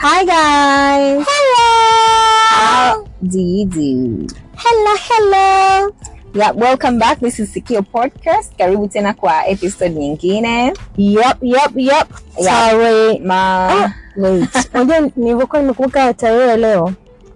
Hi guys. Hello. How do you do? Hello, hello. Yeah, welcome back. This is Sikio Podcast. Karibu tena kwa episode nyingine. Yep, yep, yep. Yeah. Tarehe Ma Ah, wait. Unajua nilivyokuwa nimekumbuka tarehe ya leo.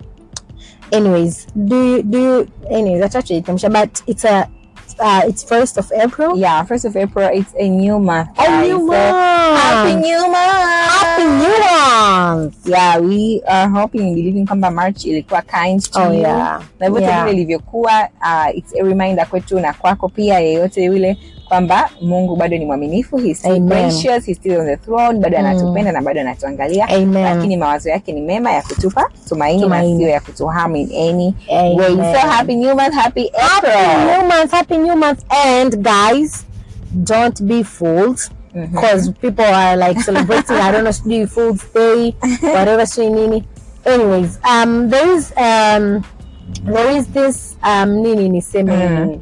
Anyways, do you, do you, anyways, acha tuitamsha but it's a uh, it's first of April. yeah, first of April, it's a new month. A guys. new So, month. Happy new month. Happy new month. Yeah, we are hoping and believing kwamba March ilikuwa kind to Oh you. yeah. na vyote Yeah. vile ilivyokuwa uh, it's a reminder kwetu na kwako pia yeyote yule kwamba mungu bado ni mwaminifu he's still Amen. gracious, he's still on the throne bado Mm. anatupenda na bado anatuangalia Amen. lakini mawazo yake ni mema ya kutupa tumaini, Tumaini. na sio ya kutuharm in any Amen. way so happy new month happy Happy April new month, happy new month. And guys, don't be fooled. Mhm. Because people are like celebrating, I don't know, sijui Fool's Day, whatever, sijui nini. Anyways, um, there is um, there is this um, nini niseme Mm.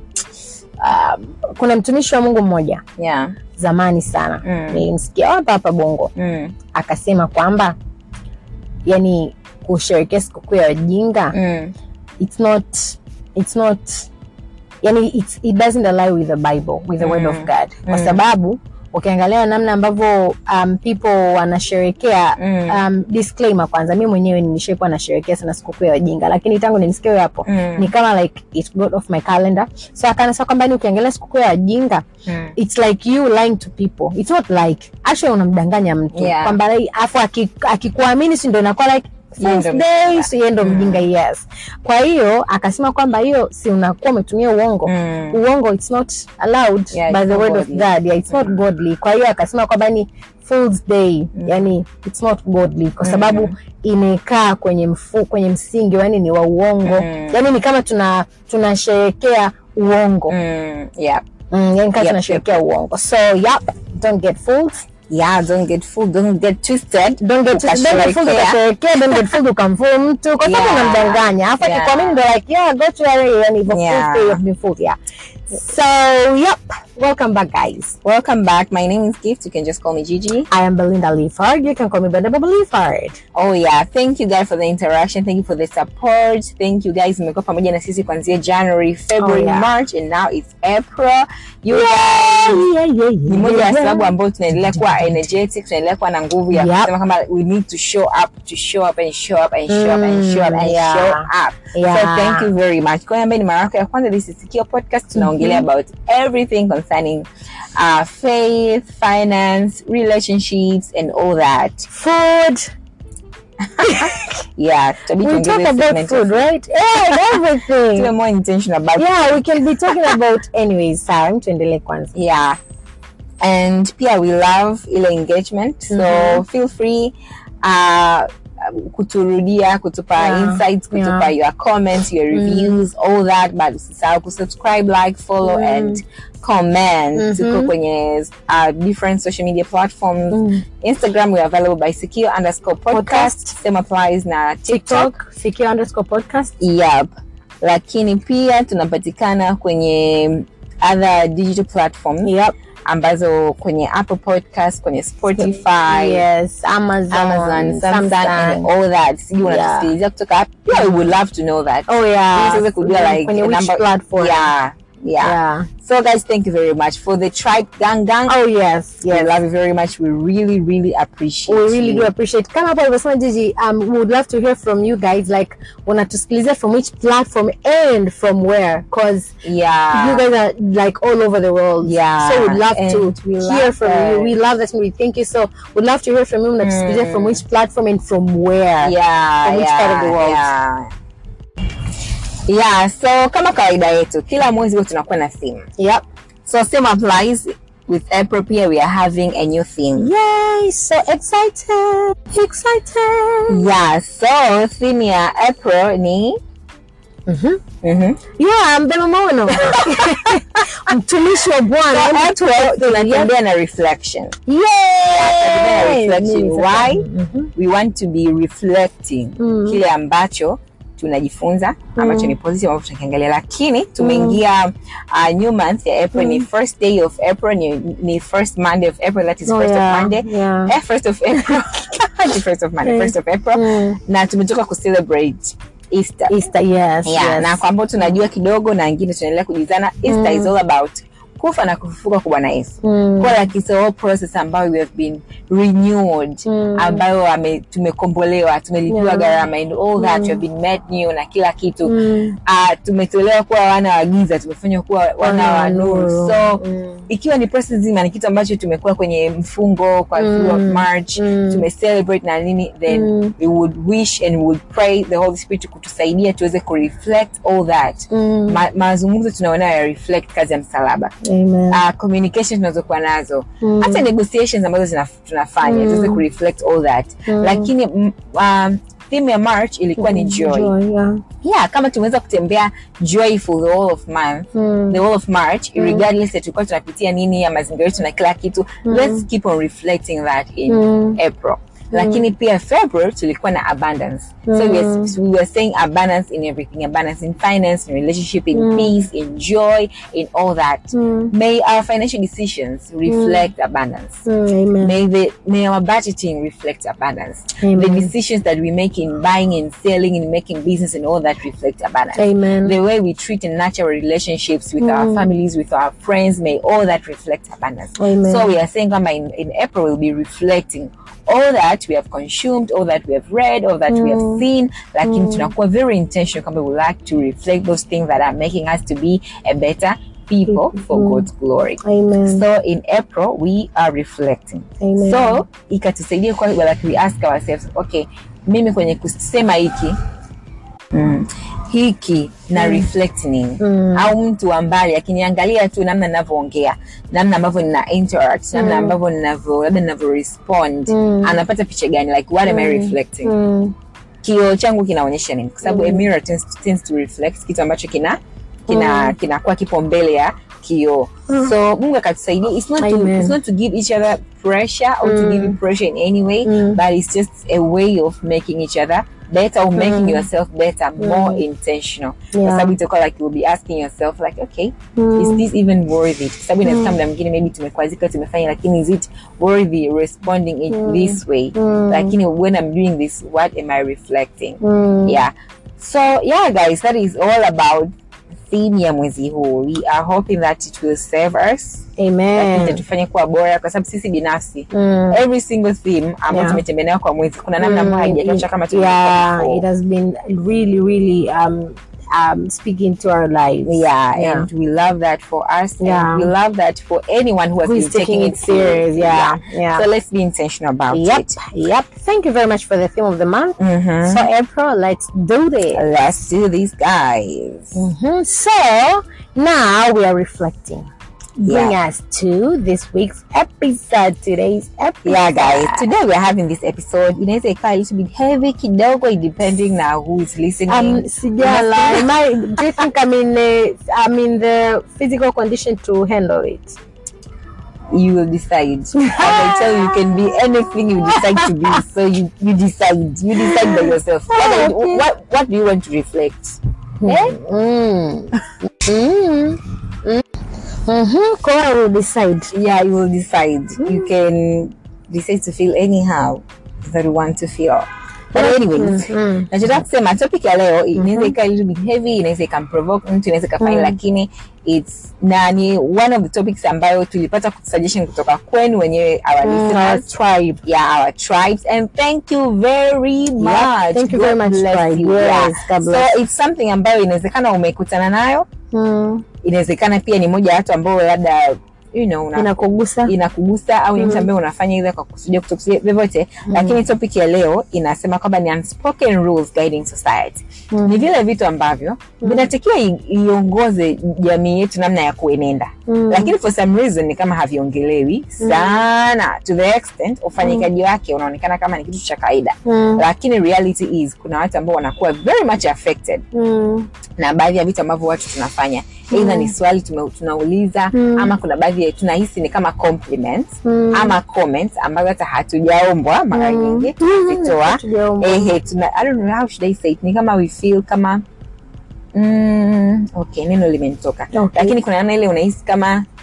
um, kuna mtumishi wa Mungu mmoja yeah zamani sana Mm. nilimsikia hapa hapa Bongo mm. akasema kwamba yani kusherekea sikukuu ya wajinga Mm. it's not it's not yani it's, it doesn't align with the bible with the word Mm. of god kwa Mm. sababu ukiangalia namna ambavyo um, people wanasherekea Mm. um, disclaimer kwanza mi mwenyewe nilishaikuwa nasherekea sana sikukuu ya wajinga lakini tangu nimsikia huyo hapo Mm. ni kama like it got off my calendar so akanasema kwamba ni ukiangalia sikukuu ya wajinga Mm. it's like you lying to people it's not like actually unamdanganya mtu Yeah. kwamba like, afu aki- akikuamini si ndo inakuwa like Yeye Fool's ndo day mjinga. so yeye ndo Mm. mjinga yes kwa hiyo akasema kwamba hiyo si unakuwa umetumia uongo Mm. uongo it's not allowed Yeah, by it's the not word of godly. god yeah, it's not Mm. godly kwa hiyo akasema kwamba ni Fool's day yani it's not godly kwa sababu imekaa kwenye mfu, kwenye msingi yani ni wa uongo Mm. yani ni kama tuna tunasherekea uongo Mm. yeah Mm, yani kama Yep, tunasherekea uongo so yep don't get fooled yeah don't get fooled don't get twisted don't get don't get fooled Ukasherekea. ukasherekea don't get fooled ukamfool mtu kwa sababu Yeah. unamdanganya afu Yeah. akikwamini ndo like yeah go to your yani hivyo Yeah. fool's day you've been fooled yeah so yep welcome back guys welcome back my name is gift you can just call me gigi I am Belinda Leafard you can call me Belinda Leafard Oh yeah, thank you guys for the interaction. Thank you for the support. Thank you guys. Mmekuwa pamoja na sisi kuanzia January, February, Oh, yeah. March and now it's April. You guys yeah, yeah, yeah, ni moja ya yeah. sababu ambayo tunaendelea kuwa energetic, tunaendelea kuwa na nguvu ya Yep. kusema kama we need to show up, to show up and show up and show up and show up and Mm, yeah. show up. So Yeah. thank you very much. Kwa hiyo ambaye ni mara yako ya kwanza, this is Sikio Podcast. Tunaongelea about everything concerning uh, faith, finance, relationships and all that. food Yeah, tutabidi we tuongeze talk about segment food of- right yeah everything tuwe more intentional about yeah we can be talking about anyways sawa tuendelee kwanza yeah and pia we love ile engagement so Mhm. feel free uh, kuturudia kutupa Yeah. insights kutupa Yeah. your comments your reviews all that but usisahau kusubscribe like follow Mm. and comment Mhm. tuko kwenye uh, different social media platforms Mm. instagram we are available by secure underscore podcast, Podcast. same applies na tiktok tiktok secure underscore podcast yep lakini pia tunapatikana kwenye other digital platforms yep ambazo kwenye apple podcast kwenye spotify yes amazon, amazon samsung Samsung. and all that sijui Yeah. unatusikilizia kutoka wapi pia we would love to know that oh yeah Ili tuweze kujua like kwenye a which number- platform yeah yeah yeah so guys thank you very much for the tribe gang gang oh yes we yes love you very much we really really appreciate we really you. do appreciate kama hapo alivyosema jiji um, we would love to hear from you guys like unatusikilizia from which platform and from where because yeah you guys are like all over the world Yeah, so we'd love to and we hear love from that. you we love that and we thank you so we'd love to hear from you unatusikilizia Mm. from which platform and from where yeah, From which yeah, part of the world? Yeah. yeah so kama kawaida yetu kila mwezi huwa tunakuwa na theme yep so same applies with april pia we are having a new theme yay so excited excited yeah so theme ya april ni Mhm. Mhm. yeah mbeba maono mtumishi wa bwana So Hebu April tupe- tunatembea na reflection Yay! Tunatembea na reflection Mimi sasa- why Mhm. we want to be reflecting Mm. kile ambacho tunajifunza ambacho ni positive ambacho tunakiangalia lakini tumeingia uh, new month ya april ni first day of april ni, ni first monday of april that is Oh, first yeah, of monday yeah. eh, first of april 21st of Monday, Mm. 1st of April Mm. na tumetoka kucelebrate Easter. Easter, yes, Yeah, yes. na kwa ambao tunajua kidogo na wengine tunaendelea kujizana Easter is all about kufa na kufufuka kwa Bwana Yesu. Mm. Kwa like it's a whole process ambayo we have been renewed Mm. ambayo ame, tumekombolewa tumelipiwa Yeah. gharama and all that we have been made new na kila kitu Mm. uh, tumetolewa kuwa wana wa giza tumefanywa kuwa wana wa nuru so Mm. ikiwa ni process nzima ni kitu ambacho tumekuwa kwenye mfungo kwa Mm. through of march Mm. tumecelebrate na nini then Mm. we would wish and we would pray the holy spirit kutusaidia tuweze kureflect all that Mm. Ma, mazungumzo tunaonayo ya reflect kazi ya msalaba Amen. uh, communication tunazokuwa nazo Mm. hata negotiations ambazo zina, tunafanya Mm. tuweze kureflect all that Mm. lakini mm, um, theme ya march ilikuwa ni joy Joy, yeah. yeah kama tumeweza kutembea joyful the whole of month Mm. the whole of march regardless ya tulikuwa tunapitia nini ya mazingira yetu na kila kitu let's keep on reflecting that in Mm. april lakini pia february tulikuwa na abundance so we were, we were saying abundance in everything abundance in finance in relationship in peace in joy in all that Mm. may our financial decisions reflect abundance Mm. Amen. May the may our budgeting reflect abundance. Amen. The decisions that we make in buying and selling and making business and all that reflect abundance. Amen. The way we treat and nurture our relationships with our families, with our friends, may all that reflect abundance. Amen. So we are saying kwamba in, in April we'll be reflecting all that we have consumed, all that we have read, all that we have seen, lakini tunakuwa very intentional kwamba we like to reflect those things that are making us to be a better people for God's glory. Amen. So in April we are reflecting. Amen. So ikatusaidia kwa like we ask ourselves, okay, mimi kwenye kusema hiki mm, hiki na reflect nini au mtu wa mbali akiniangalia tu namna ninavyoongea namna ambavyo nina interact namna ambavyo ninavyo labda ninavyo respond anapata picha gani like what am I reflecting Mm. kioo changu kinaonyesha nini kwa sababu a mirror tends, tends to reflect kitu ambacho kina kina kinakuwa kipo mbele ya kioo so mungu akatusaidia it's not, to, Amen. it's not to give each other pressure or to give you pressure in any way but it's just a way of making each other better or making yourself better more intentional kwa Yeah. sababu itakuwa like you'll be asking yourself like okay is this even worthy kwa sababu inawezekana muda mwingine maybe tumekwazika tumefanya lakini is it worthy responding in this way lakini when i'm doing this what am i reflecting Mm. yeah so yeah guys that is all about theme ya mwezi huu we are hoping that it will save us Amen. itatufanya kuwa bora kwa sababu sisi binafsi Mm. every single theme ambayo Yeah. tumetembea nayo kwa mwezi kuna namna ambayo haijatosha kama yeah, tulivyokuwa it before. has been really, really um, um, speaking to our lives. yeah, Yeah. and we love that for us Yeah. and we love that for anyone who has Who been is taking taking it serious, yeah, yeah. so let's be intentional about Yep, it yep. Thank you very much for the theme of the month. Mhm. So, April, let's do this. let's do this guys Mhm. So, now we are reflecting. Bring us to this week's episode. Today's episode. yeah guys today we are having this episode inaweza ikawa a little bit heavy kidogo depending na who is listening Um, sijala. Am I, do you think I'm in, the, I'm in the physical condition to handle it? you will decide as i tell you you can be anything you decide to be so you you decide you decide by yourself what, are you- okay. what what do you want to reflect eh? Mm. Mm. Mm. Mm-hmm. Cora will decide. yeah you will decide you can decide to feel anyhow that you want to feel but anyways Mm. nachotaka kusema topic ya leo inaweza ikawa a little bit heavy inaweza ikamprovoke mtu inaweza ikafanya lakini its na ni one of the topics ambayo tulipata suggestion kutoka kwenu wenyewe our Our listeners tribe. yeah our tribes and thank you very much thank you God very much, bless tribe. you. Yes, yeah. God so bless. it's something ambayo inawezekana umekutana nayo Mm. inawezekana pia ni moja ya watu ambao labda you know, una, Inakugusa. inakugusa au ni mtu ambaye unafanya ile kwa kusudia kutokusudia vyovyote lakini topic ya leo inasema kwamba ni unspoken rules guiding society ni vile vitu ambavyo vinatakiwa i- iongoze jamii yetu namna ya kuenenda Mm. lakini for some reason ni kama haviongelewi sana to the extent ufanyikaji wake unaonekana kama ni kitu cha kawaida Mm. lakini reality is kuna watu ambao wanakuwa very much affected Mm. na baadhi ya vitu ambavyo watu tunafanya eidha ni swali tume, tunauliza Mm. ama kuna baadhi ya tunahisi ni kama compliments Mm. ama comments ambazo hata hatujaombwa mara Mm. nyingi kuzitoa Hatujaombwa. ehe tuna I don't know how should I say it ni kama we feel kama mm, okay neno limenitoka Okay. lakini kuna namna ile unahisi kama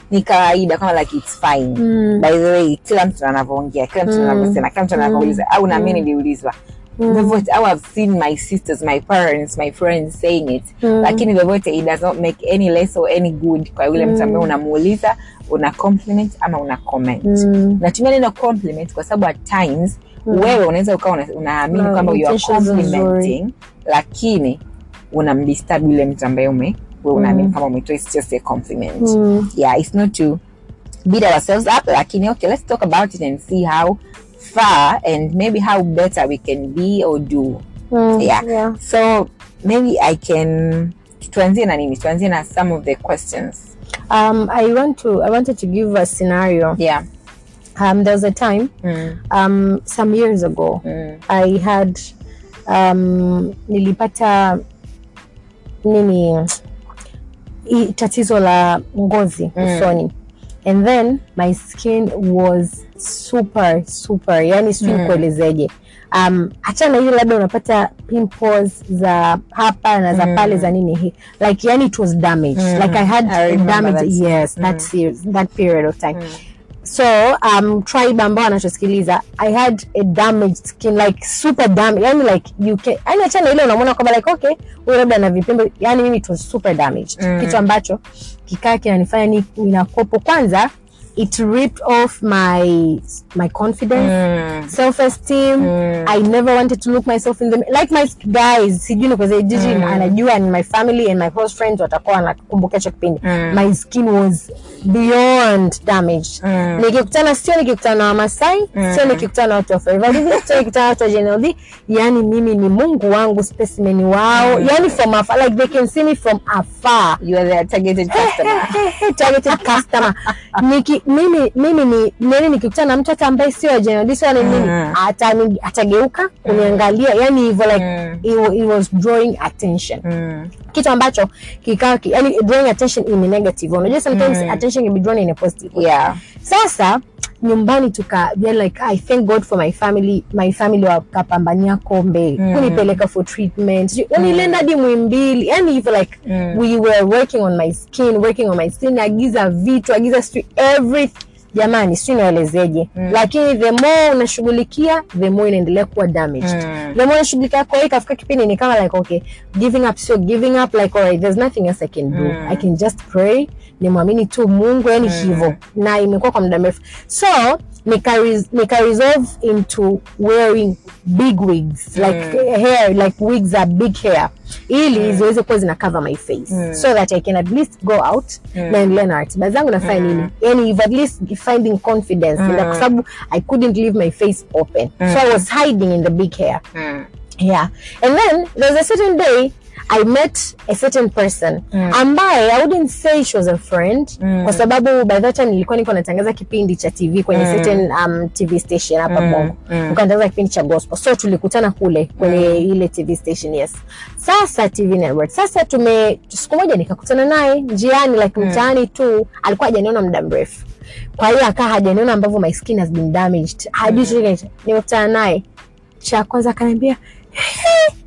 ni kawaida kama like it's fine Mm. by the way kila mtu anavyoongea kila mtu Mm. anavyosema kila mtu anavyouliza au na mimi niliulizwa Mm. vyovyote au I've seen my sisters my parents my friends saying it Mm. lakini vyovyote it does not make any less or any good kwa yule mtu ambaye unamuuliza una compliment ama una comment Mm. natumia neno compliment kwa sababu at times wewe unaweza ukawa una- unaamini Na kwamba you are intentions complimenting lakini unamdisturb yule mtu ambaye ume wewe unaamini kama umetoa it's just a compliment Mm. yeah it's not to beat ourselves up lakini okay let's talk about it and see how far and maybe how better we can be or do Mm. yeah, Yeah. so maybe i can tuanzie na nini tuanzie na some of the questions Um, I want to. I wanted to give a scenario. yeah Um, there was a time, mm. um, some years ago, Mm. I had, um, nilipata nini i- tatizo la ngozi Mm. usoni and then my skin was super super yani sijui Mm. kuelezeje um, hata na ile labda unapata pimples za hapa na za Mm. pale za nini hii like yani it was damaged Mm. like i had I remember damage that. yes that, Mm. series, that period of time Mm. so um tribe ambao anachosikiliza i had a damaged skin like super damaged yani like you can yani achana ile unamwona kwamba like okay huyu labda na vipimbo yani mimi it was super damaged Mm. kitu ambacho kikaa kinanifanya ni ninakopo kwanza it ripped off my my confidence Mm. self esteem Mm. i never wanted to look myself in the like my guys sijui ni kwa jiji Mm. anajua and my family and my close friends watakuwa wanakumbuka hicho kipindi Mm. my skin was beyond damaged Mm. nikikutana sio nikikutana na wamasai sio nikikutana na watu wa Forever Living, sio nikikutana na watu wa JNLD yani mimi ni mungu wangu specimen wao yani from afar like they can see me from afar you are their targeted customer targeted customer Niki, mimi mimi ni nini nikikutana na mtu hata ambaye sio wa JNLD sio wa nini Mm. atani- atageuka kuniangalia yani hivyo like Mm. it, wa- it was drawing attention mm. kitu ambacho kikawa ki, yani drawing attention in a negative unajua sometimes Mm. attention can be drawn in a positive way. yeah sasa nyumbani tuka yeah, like i thank god for my family my family wakapambania kombe Mm. kunipeleka for treatment yani ilienda hadi mwimbili yani hivyo like Mm. we were working on my skin working on my skin agiza vitu agiza sijui every jamani sijui naelezeje Mm. lakini the more unashughulikia the more inaendelea kuwa damaged Mm. the more unashughulikia kwa hiyo ikafika kipindi ni kama like okay giving up sio giving up like alright there's nothing else i can do Mm. i can just pray nimwamini tu mungu yani hivyo na imekuwa kwa muda mrefu so nika, res- nika resolve into wearing big wigs like hair like wigs are big hair ili ziweze kuwa zina cover my face so that i can at least go out na endelea na ratiba zangu nafanya nini yani if at least finding confidence in that, kwa sababu i couldn't leave my face open so i was hiding in the big hair Mm. yeah and then there was a certain day i met a certain person Mm. ambaye i wouldn't say she was a friend Mm. kwa sababu by that time nilikuwa niko natangaza kipindi cha tv kwenye Mm. certain um, tv station hapa Mm. bongo Mm. nilikuwa natangaza kipindi cha gospel so tulikutana kule kwenye ile tv station yes sasa tv network sasa tume siku moja nikakutana naye njiani like mtaani tu alikuwa hajaniona muda mrefu kwa hiyo akaa hajaniona ambavyo my skin has been damaged hajui chochote nimekutana naye cha kwanza akaniambia "Hey,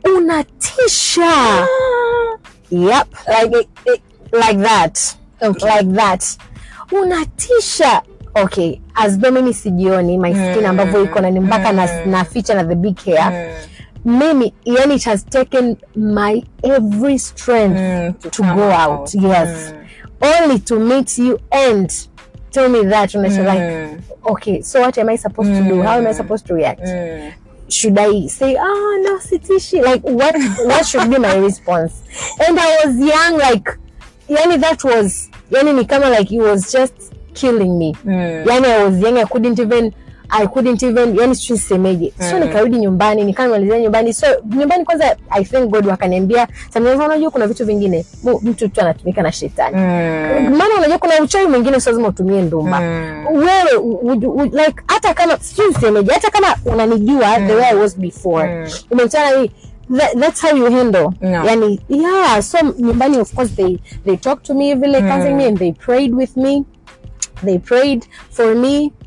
unatisha yep like, it, it, like that Okay. like that unatisha okay as though mimi sijioni my skin Mm. ambavyo iko na ni mpaka na, Mm. na ficha na the big hair Mm. mimi yani it has taken my every strength Mm. to come go out yes Mm. only to meet you and tell me that unasha like Mm. okay so what am i supposed to do how am i Mm. supposed to react Mm. should I say, oh no, sitishi? Like what what should be my response? And I was young, like yani that was yani ni kama like it was just killing me. Mm. Yani I was young, I couldn't even I couldn't even yani sijui nisemeje. So Mm. nikarudi nyumbani, nikamalizia nyumbani. So nyumbani kwanza I thank God wakaniambia, sometimes unajua kuna vitu vingine mu- mtu tu anatumika na shetani. Mm. Maana unajua kuna uchawi mwingine sio lazima utumie ndumba Mm. wewe would, would, like hata kama sijui nisemeje hata kama unanijua the way I was before Mm. umekutana hii that, that's how you handle No. yani yeah so nyumbani of course they they talked to me vile counseling me and they prayed with me they prayed for me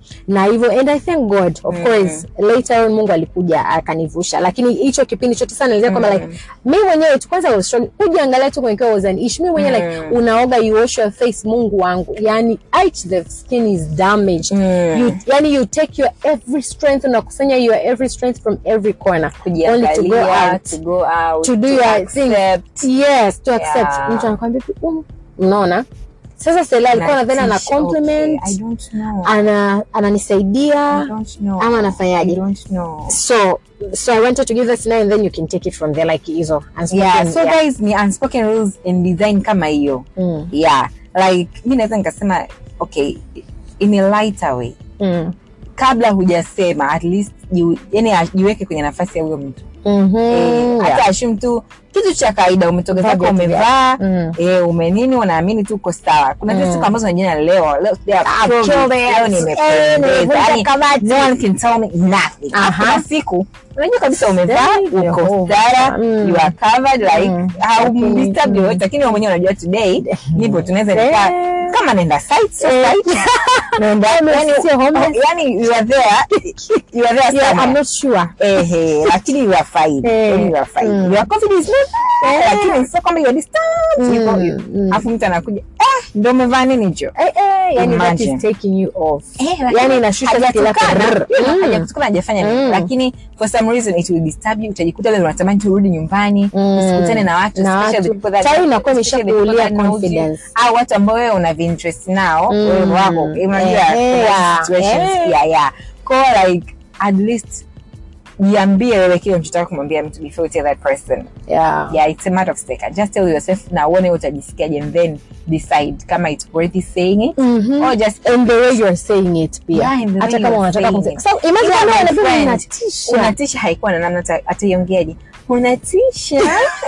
na hivyo and i thank god of course later on mungu alikuja akanivusha lakini hicho kipindi chote sana nilizia kwamba like mi mwenyewe tu kwanza I was struggling. ujiangalia tu kwenye kioo was an issue mi mwenyewe like unaoga you wash your face mungu wangu yani H, the skin is damaged you, yani you take your every strength unakusanya your every strength from every corner only to go kujiangalia out to go out to do to your thing accept. yes to accept Yeah. mtu anakwambia tu, um, unaona sasa Stella alikuwa nadhani ana Natisha, compliment okay. I don't know. ana ananisaidia I don't know. ama anafanyaje? I don't know. so so i wanted to give that scenario and then you can take it from there like hizo unspoken, yeah so yeah. guys ni unspoken rules in design kama hiyo Mm. yeah like mi naweza nikasema okay in a lighter way Mm. kabla hujasema at least jiu- yani jiweke kwenye nafasi ya huyo mtu Mhm, Eh, hata yeah. ashum tu kitu cha kawaida umetoka Vaa zako viatu umevaa Mm. eh, umenini unaamini tu uko sawa kuna zile siku ambazo unajua leo leo today I've I've killed killed it, it. leo Eh, nimependeza nimevunja yani kabati. no one can tell me nothing Aha. kuna siku unajua kabisa umevaa Very uko Jehovah. stara Mm. you are covered like Mm. haumdisturb yoyote lakini wewe mwenyewe unajua today nipo tunaweza nikaa Eh. kama naenda site so Eh. site naenda yani sio homeless. yani you are there you are there Yeah, I'm somewhere not sure ehe lakini you are fine Eh, yani you are fine mm. your confidence is not there, Eh. lakini sio kwamba you are disturbed Mm, yuko you mm. afu mtu anakuja eh ndio umevaa nini hicho eh, eh, yani that Imagine. is taking you off Eh, lakini yani inashusha skill yako. hajatukana, Mm. hajakutukana, hajafanya nini Mm. lakini for some reason it will disturb you utajikuta wewe unatamani turudi nyumbani Mm. usikutane na watu Na especially watu. people that- Tayari inakuwa especially the imeshakuulia people that knows you, confidence. au watu ambao wewe una interest nao Mm. wewe wako unajua Eh, kuna yeah. situations Eh. pia yeah kwa like at least jiambie wewe kile unachotaka kumwambia mtu before you tell that person yeah yeah it's a matter of stake just tell yourself na uone utajisikiaje and then decide kama it's worthy saying it Mhm. or just and the way you are saying it pia Yeah, and the way hata you kama are unataka saying kumsema it. so imagine Ila kama my unabeba friend, unatisha unatisha haikuwa na namna ata- ataiongeaje unatisha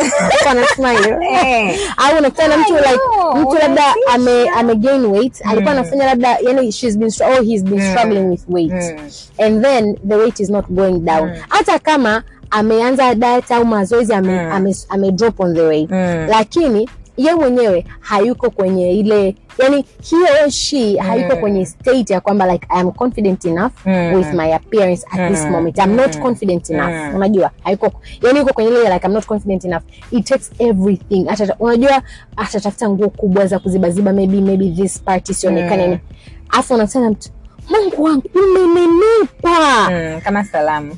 Kwa smile Eh. au unakutana na mtu I like know, mtu labda unatisha. ame ame gain weight alikuwa anafanya labda yani she's been str- oh he's been struggling with weight Mm. and then the weight is not going down hata kama ameanza diet au mazoezi ame, ame, ame drop on the weight Mm. lakini ye mwenyewe hayuko kwenye ile yani he or she hayuko kwenye state ya kwamba like I am confident enough Mm. with my appearance at this moment I'm not confident enough unajua hayuko yani yuko kwenye ile like I'm not confident enough it takes everything Atata, unajua atatafuta nguo kubwa za kuzibaziba maybe maybe this part isionekane mm. afu unakutana na mtu Mungu wangu umenenepa Mm, kama salamu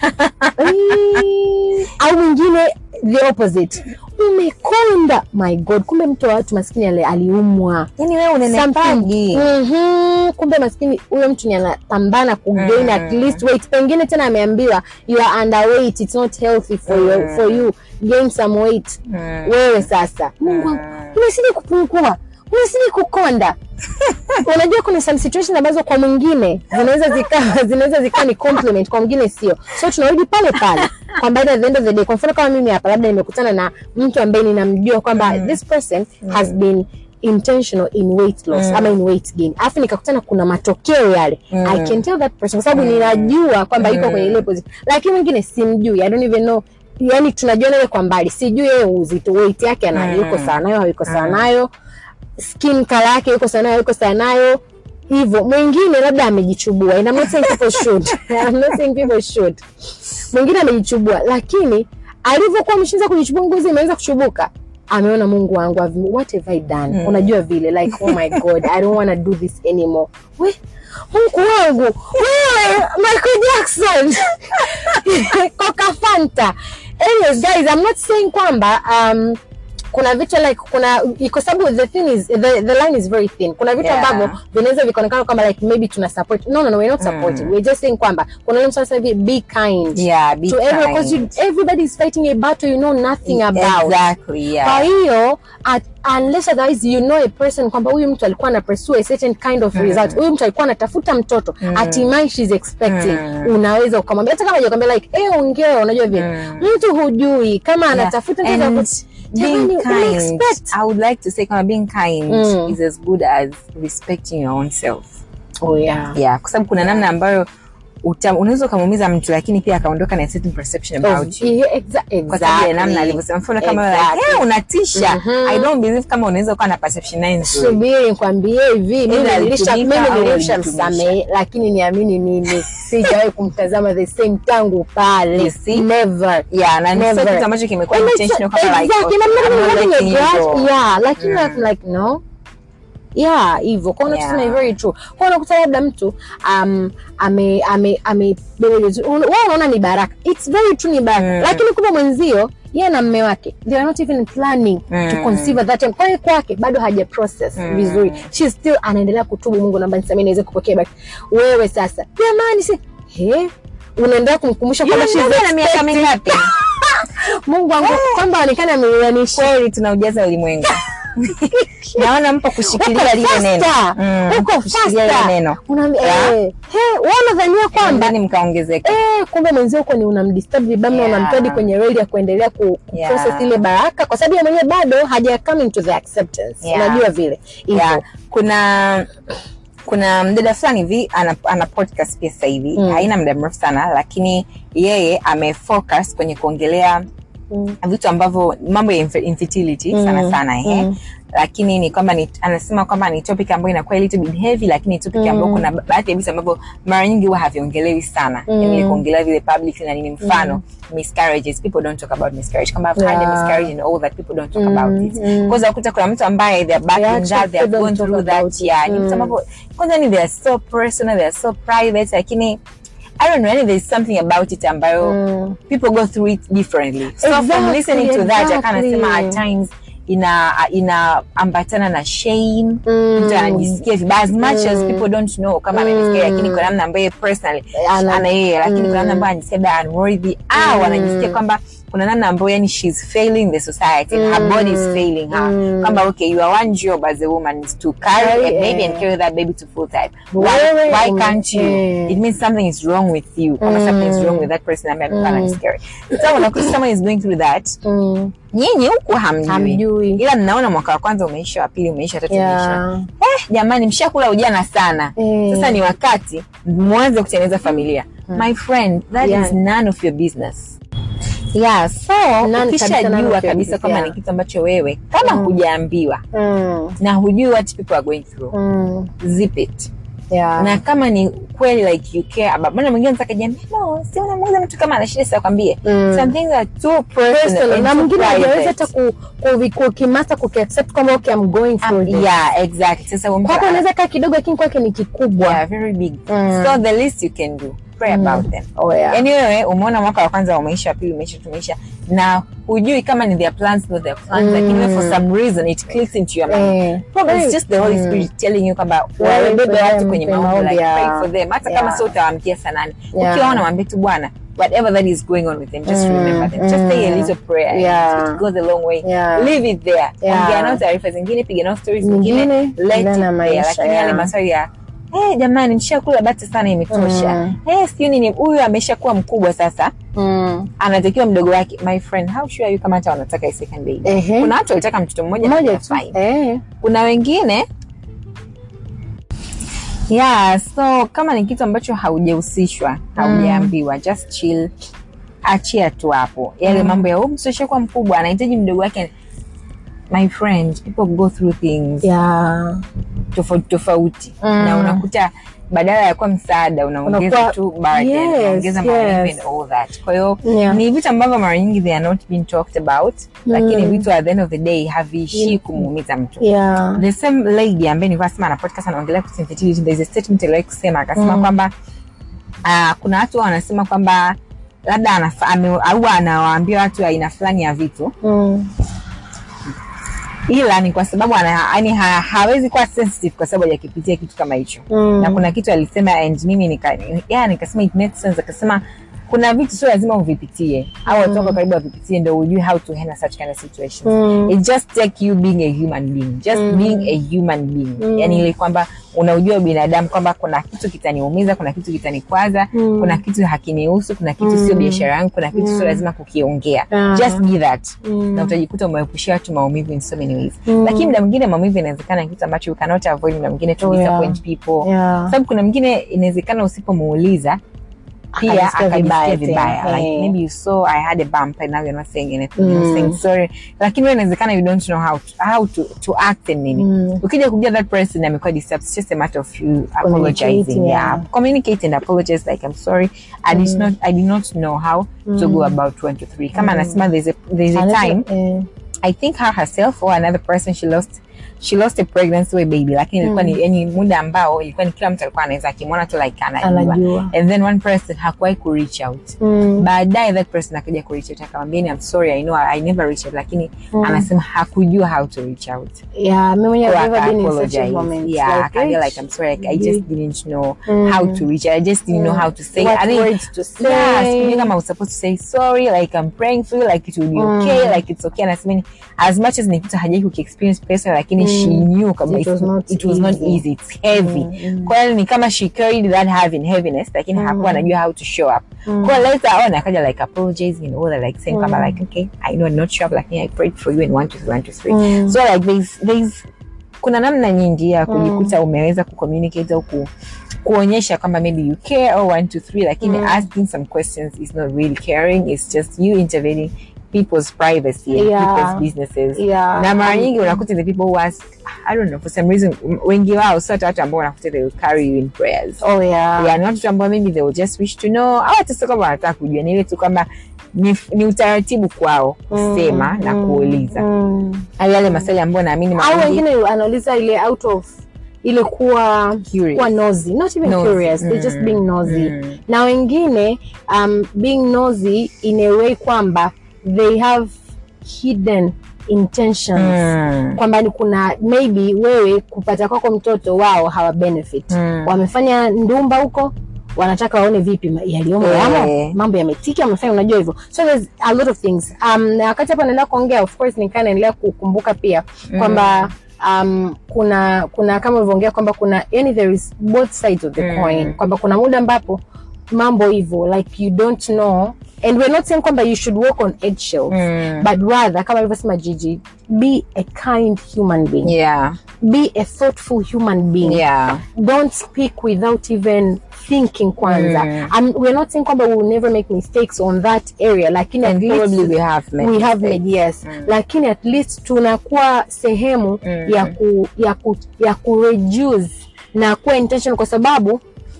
Eh, au mwingine the opposite umekonda my god kumbe mtu wa watu maskini ali- aliumwa yani wewe unenepaji Mhm, kumbe maskini huyo mtu ni anapambana kugain at least weight pengine tena ameambiwa you are underweight it's not healthy for you, for you gain some weight wewe sasa mungu wangu umesidi kupungua umesidi kukonda unajua kuna some situations ambazo kwa mwingine zinaweza zikawa zinaweza zikawa ni compliment kwa mwingine sio so tunarudi pale pale kwamba at the end of the day kwa mfano kama mimi hapa labda nimekutana na mtu ambaye ninamjua kwamba this person has been intentional in weight loss ama in weight gain alafu nikakutana kuna matokeo yale i can tell that person kwa sababu ninajua kwamba yuko kwenye ile position lakini mwingine simjui i don't even know yani tunajua naye kwa mbali sijui yeye uzito weight yake ana yuko sawa nayo hayuko sawa nayo skin color yake yuko sawa nayo yuko sawa nayo hivyo mwingine labda amejichubua and I'm not saying people should I'm not saying people should mwingine amejichubua lakini alivyokuwa ameshaanza kujichubua ngozi imeanza kuchubuka ameona mungu wangu I've- what have I done unajua vile like oh my god I don't want to do this anymore we mungu wangu wewe Michael Jackson Coca Fanta anyways guys I'm not saying kwamba um, kuna vitu like kuna kwa sababu the thing is the, the line is very thin kuna vitu Yeah. ambavyo vinaweza vikaonekana kwamba like maybe tuna support no no no we're not supporting we're just saying kwamba kuna ile mtu anasema hivi be kind yeah be to everyone because you kind. everybody is fighting a battle you know nothing about exactly kwa yeah hiyo at- unless otherwise you know a person kwamba huyu mtu alikuwa ana pursue a certain kind of result huyu mtu alikuwa anatafuta mtoto hatimaye she's expecting unaweza ukamwambia hata kama hajakwambia like eh ongea unajua vile mtu hujui kama anatafuta mtoto And ako- being Jamani, kind umeexpect. i would like to say kama being kind Mm. is as good as respecting your own self oh yeah yeah kwa sababu kuna namna ambayo uta- unaweza ukamuumiza mtu lakini pia akaondoka na a certain perception about you Yeah, exa- kwa sababu ya namna exactly. alivyosema mfano kama wewe Exactly. like, "Eh, unatisha Mhm. i don't believe kama unaweza ukawa na perception naye nzuri subiri nikwambie hivi mimi Either nilisha- alitumika mimi au nilishamsamehe lakini niamini mimi sijawahi kumtazama the same tangu pale You see? never yeah na ni sio Never. kitu ambacho kimekuwa And it's- intentional kama like exactly, okay, and I'm not I'm not even letting having a you grudge. go. Yeah, lakini Mm. I'm like no yeah hivyo kwaona Yeah. tuseme very true kwa unakuta labda mtu um, ame ame ame wewe unaona ni baraka it's very true ni baraka Mm. lakini kumbe mwenzio yeye na mme wake they are not even planning to Mm. conceive at that time kwani kwake bado haja process Mm. vizuri she still anaendelea kutubu Mungu naomba nisamee niweze kupokea but wewe sasa jamani si he unaendelea kumkumbusha kwamba Yule she's mdada ana miaka expecting. mingapi Mungu wangu kwamba aonekane ameianisha kweli tunaujaza ulimwengu naona mpo kushikilia lile neno Mm, uko kushikilia lile neno Unaambia, Yeah. eh, he, wewe unadhania kwamba ndani mkaongezeka eh, kumbe mwenzio huko ni unamdisturb vibaya Yeah. unamtadi kwenye reli ya kuendelea ku ku- Yeah. process ile baraka kwa sababu yeye mwenyewe bado haja come into the acceptance Yeah. unajua vile hivyo yeah. kuna kuna mdada fulani hivi ana, ana podcast pia sasa hivi Mm. haina muda mrefu sana lakini yeye amefocus kwenye kuongelea Mm. vitu ambavyo mambo ya infer- infertility Mm. sana sana ehe Mm. lakini ni kwamba ni, anasema kwamba ni topic ambayo inakuwa a little bit heavy lakini topic Mm. ambayo kuna ba- baadhi ya vitu ambavyo mara nyingi huwa haviongelewi sana Mm. yani kuongelea vile public na nini mfano miscarriages people don't talk about miscarriage kama I've had a Yeah. miscarriage and all that people don't talk Mm. about it Mm. kwanza ukuta kuna mtu ambaye they're back Yeah, in actually, that they have people gone don't through talk about that it. yeah ni vitu Mm. ambavyo kwanza ni they are so personal they are so private lakini I don't know, yani there's something about it ambayo Mm. people go through it differently. So from Exactly, listening to that, exactly. akanasema at times ina inaambatana na shame Mm. mtu anajisikia vibaya as much as Mm. people don't know kama Mm. amejisikia lakini kwa namna ambayo personally Ana- ana yeye lakini Mm. kuna namna ambayo anajisikia labda unworthy au Mm. anajisikia kwamba kuna namna ambayo yani she's failing the society and her Mm. body is failing her Mm. kwamba okay you are one job as a woman is to carry Carry, a baby eh. and carry that baby to full time why, Wewe why ume- can't you eh. it means something is wrong with you kama Mm. something is wrong with that person ambaye amekuwa Mm. miscarry so unakuta someone is going through that Mm. nyinyi huku hamjui Hamjui. ila mnaona mwaka wa kwanza umeisha wa pili umeisha wa tatu umeisha Yeah. eh, jamani mshakula ujana sana Eh. sasa ni wakati mwanze kutengeneza familia my friend that Yeah. is none of your business yeah so None kabisa, none ukishajua of your kabisa business, kwamba yeah. ni kitu ambacho wewe kama Mm. hujaambiwa Mm. na hujui what people are going through Mm. zip it Yeah. na kama ni kweli like you care about maana mwingine anataka jamii no si unamuuliza mtu kama ana shida sasa kwambie Mm. some things are too personal Personal. and na too mwingine hajaweza private. hata ku- ku- kukimasta kukiaccept kwamba okay, I'm going Um, through this. yeah exactly sasa huyo mtu kwako ana- anaweza kaa kidogo lakini kwake ni kikubwa yeah, very big Mm. so the least you can do pray Mm. about them Oh, yeah. yaani wewe umeona mwaka wa kwanza umeisha wa pili umeisha tumeisha na hujui kama ni their plans not their plans Mm. lakini wewe for some reason it clicks into your mind Eh. Probably it's just the Holy Mm. Spirit telling you kwamba Pray wabebe for watu them, kwenye kwenye maombi maombi, like pray yeah. for them hata Yeah. kama sio utawaamkia saa nane Yeah. ukiwaona mwambie tu bwana whatever that is going on with them just Mm. remember them just say a Mm. little prayer Yeah. it goes a long way Yeah. leave it there Yeah. ongea nao taarifa zingine piga nao stories Nyingine, zingine let it endelea na there maisha, lakini yeah. yale maswali ya Eh, jamani nishakula bata sana imetosha Mm. Eh, sijui nini huyu ameshakuwa mkubwa sasa Mm. anatakiwa mdogo wake my friend how sure are you kama hata wanataka a second baby Ehe. kuna watu walitaka mtoto mmoja na moja they're tu fine Eh. kuna wengine yeah so kama ni kitu ambacho haujahusishwa haujaambiwa just chill achia tu hapo yale Mm. mambo ya msoshakuwa mkubwa anahitaji mdogo wake my friend people go through things Yeah. tofauti tofauti Mm. na unakuta badala ya kuwa msaada unaongeza Unakuwa- tu burden, Yes, unaongeza yes. maumivu and all that kwa hiyo Yeah. ni vitu ambavyo mara nyingi they are not being talked about lakini Mm. vitu at the end of the day haviishii Mm. kumuumiza mtu Yeah. the same lady ambaye nilikuwa nasema na podcast anaongelea kuhusu infertility there is a statement aliwahi kusema akasema Mm. kwamba uh, kuna watu wanasema kwamba labda anafa- ame- au anawaambia watu aina fulani ya vitu Mm. ila ni kwa sababu ana, yani ha, hawezi kuwa sensitive kwa sababu hajakipitia kitu kama hicho Mm. na kuna kitu alisema and mimi nika, yeah, nikasema it makes sense akasema kuna vitu sio lazima uvipitie au watu wako karibu wavipitie ndo ujue how to handle such kind of situations Mm. it just take you being a human being just Mm. being a human being Mm. yani ile kwamba unaujua binadamu kwamba kuna kitu kitaniumiza kuna kitu kitanikwaza Mm. kuna kitu hakinihusu kuna kitu sio Mm. biashara yangu kuna kitu sio lazima kukiongea Ah. just be that Mm. na utajikuta umeepushia watu maumivu in so many ways Mm. lakini muda mwingine maumivu inawezekana ni kitu ambacho you cannot avoid muda mwingine to Oh, yeah. disappoint people Yeah. sababu kuna mwingine inawezekana usipomuuliza pia Akajisikia vibaya akajisikia vibaya tena. like Eh. maybe you saw i had a bump and now you're not saying anything Mm. you're saying sorry lakini wewe inawezekana you don't know how to, how to, to act and nini Mm. ukija kujua that person amekuwa disturbed it's just a matter of you apologizing Communicating, yeah. yeah. communicate and apologize like i'm sorry i did not i did not know how to go about one to three kama anasema there's a there's a time Eh, I think her herself or another person she lost she lost a pregnancy with baby lakini ilikuwa ni yani muda ambao ilikuwa ni kila mtu alikuwa anaweza akimwona tu like anajua Anajua. and then one person hakuwahi ku reach out mm, baadaye that person akaja ku reach out akamwambia ni I'm sorry I know I never reached out lakini anasema hakujua how to reach out yeah, mimi mwenyewe Kwa I've never aka been in such a apologize. moment. yeah Like, akaambia eh, like I'm sorry like, I just didn't know Mm. how to reach out I just didn't know how to say What I didn't- words to say. yeah sikujua kama I was supposed to say sorry like I'm praying for you like it will be okay like it's okay anasema ni as much as nikuta hajai kukiexperience personally lakini she knew kama It was it's- not it was not easy. easy it's heavy kwa hiyo ni kama she carried that heavy heaviness lakini hakuwa anajua how to show up kwa hiyo later on akaja like apologizing and all that like saying kama like okay I know I'm not sure lakini I prayed for you and one two three one two three so like there's there's kuna namna nyingi ya kujikuta umeweza kucommunicate au ku, kuonyesha kwamba maybe you care or one two three lakini asking some questions is not really caring it's just you intervening people's privacy and Yeah. people's businesses Yeah. na mara nyingi unakuta the people who ask I don't know for some reason m- wengi wao sio hata watu ambao unakuta they will carry you in prayers Oh yeah. yeah, ni watu ambao maybe they will just wish to know au hata sio kama wanataka kujua ni ile tu kwamba ni, ni utaratibu kwao kusema na kuuliza Mm. au yale maswali ambayo naamini mara au nyingi- wengine anauliza ile out of ile kuwa Curious. kuwa nosy not even Nosy. curious they're just Mm. being nosy Mm. na wengine um, being nosy in a way kwamba they have hidden intentions Mm. kwamba ni kuna maybe wewe kupata kwako mtoto wao hawa benefit Mm. wamefanya ndumba huko wanataka waone vipi ma- yaliyomo Eh. yamo mambo yametiki wamefanya unajua hivyo so there's a lot of things um, na wakati hapa naendelea kuongea of course nikaa naendelea kukumbuka pia kwamba um, kuna kuna kama ulivyoongea kwamba kuna yani there is both sides of the Mm. coin kwamba kuna muda ambapo mambo hivyo like you don't know and we're not saying kwamba you should walk on eggshells Mm. but rather kama alivyosema Gigi be a kind human being yeah be a thoughtful human being yeah don't speak without even thinking kwanza Mm. um, we're not saying kwamba we will never make mistakes on that area lakini and at least probably we have made we have mistakes. made yes lakini at least tunakuwa sehemu Mm. ya ku, ya ku, ya ku reduce na kuwa intention kwa sababu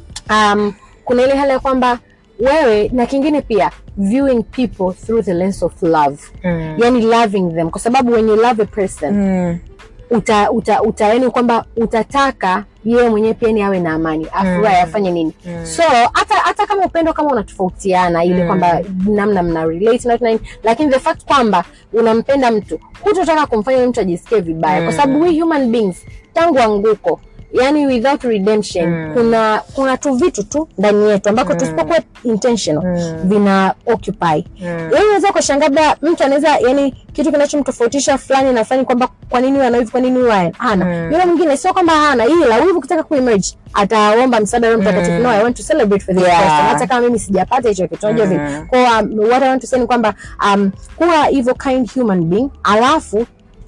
um, kuna ile hali ya kwamba wewe na kingine pia viewing people through the lens of love Mm. yani loving them kwa sababu when you love a person Mm. uta, uta, uta yani kwamba utataka yeye mwenyewe pia ni awe na amani afurahi afanye nini so hata hata kama upendo kama unatofautiana ile kwamba namna mna relate na watu na nini lakini the fact kwamba unampenda mtu hutotaka kumfanya yule mtu ajisikie vibaya kwa sababu we human beings tangu anguko yani without redemption kuna kuna tu vitu tu ndani yetu ambako tusipokuwa intentional vina occupy yani unaweza ukashangaa labda mtu anaweza yani kitu kinachomtofautisha fulani na fulani kwamba kwa nini huyu ana hivi kwa nini huyu hana yule mwingine sio kwamba hana ila wivu ukitaka kuemerge ataomba msaada wa Roho mtakatifu no i want to celebrate for this Yeah. person hata kama mimi sijapata hicho kitu unajua vile kwa um, what i want to say ni kwamba um, kuwa hivyo kind human being alafu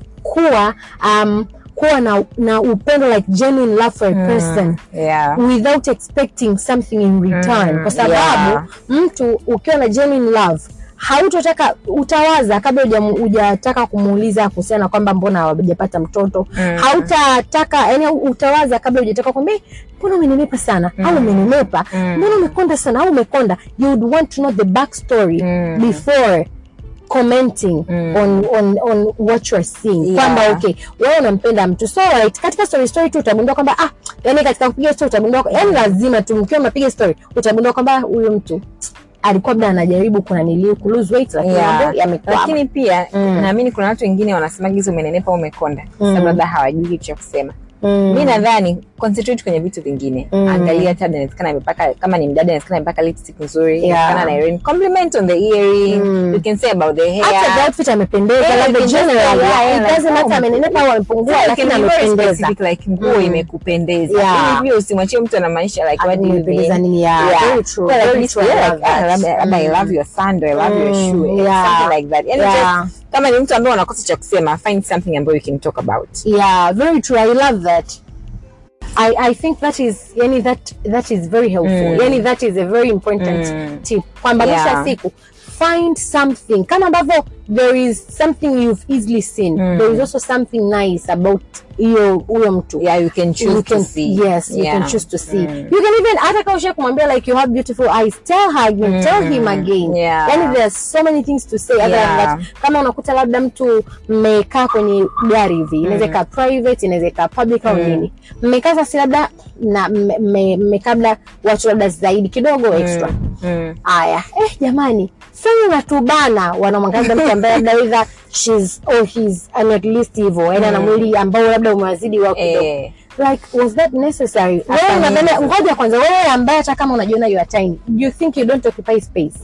kuwa um, kuwa na, na upendo like genuine love for a person yeah without expecting something in return Mm, kwa sababu yeah. mtu ukiwa na genuine love hautotaka utawaza kabla hujamu- hujataka kumuuliza kuhusiana na kwamba mbona hawajapata mtoto Mm. hautataka yani utawaza kabla hujataka kwamba "Eh, mbona umenenepa sana au umenenepa mbona umekonda sana au umekonda you would want to know the backstory Mm. before commenting on, on, on what you are seeing Yeah. kwamba okay wewe unampenda mtu so right, katika story story tu utagundua kwamba ah yani katika kupiga story utagundua yani lazima tu mkiwa mnapiga story utagundua kwamba huyu mtu alikuwa labda anajaribu kuna niliu ku lose weight lakini Yeah. mambo yamekwama lakini pia Mm. naamini kuna watu wengine wanasemaga hizo umenenepa au umekonda sababu labda hawajui kitu cha kusema Mm. mi nadhani concentrate kwenye vitu vingine Mm. angalia hata inawezekana amepaka kama ni mdada inawezekana amepaka lipstick nzuri Yeah. inawezekana na earring compliment on the earring Mm. you can say about the hair hata the outfit amependeza Yeah, labda you can just say, generally yeah, yeah, it like, doesn't oh, matter amenenepa au amepungua Yeah, lakini can be very amependeza specific, like nguo Mm. imekupendeza Yeah. Ili pia usimwachie mtu anamaanisha like what do you Amependeza mean? nini? Yeah, Yeah. very true, Well, like, very you true, say, I like, love ah, that. labda- labda I Mm. love your sandal, I love your Mm, shoe, yeah. something like that. Yani Yeah. just, kama ni mtu ambaye unakosa cha kusema find something ambayo you can talk about yeah very true i love that I, I think that is yani that that is very helpful Mm. yani that is a very important Mm. tip kwamba mwisho Yeah. wa siku find something kama ambavyo there is something you've easily seen Mm. there is also something nice about hiyo huyo mtu yeah you can choose you can, to see yes you yeah. can choose to see Mm. you can even hata kama usha kumwambia like you have beautiful eyes tell her again tell him again Yeah. yani there's so many things to say other Yeah. than that kama unakuta labda mtu mmekaa kwenye gari hivi inaweza ikawa private inaweza ikawa public au Mm. nini mmekaa sasa labda na mme- mme- mmekaa labda watu labda zaidi kidogo extra mm. haya eh, jamani sasa natubana wanamwangaza mtu ambaye labda either she's or he's an at least hivyo yani ana mwili ambao labda umewazidi wao kidogo eh. like was that necessary wewe Hapana. unadhani ngoja kwanza wewe ambaye hata kama unajiona you are tiny you think you don't occupy space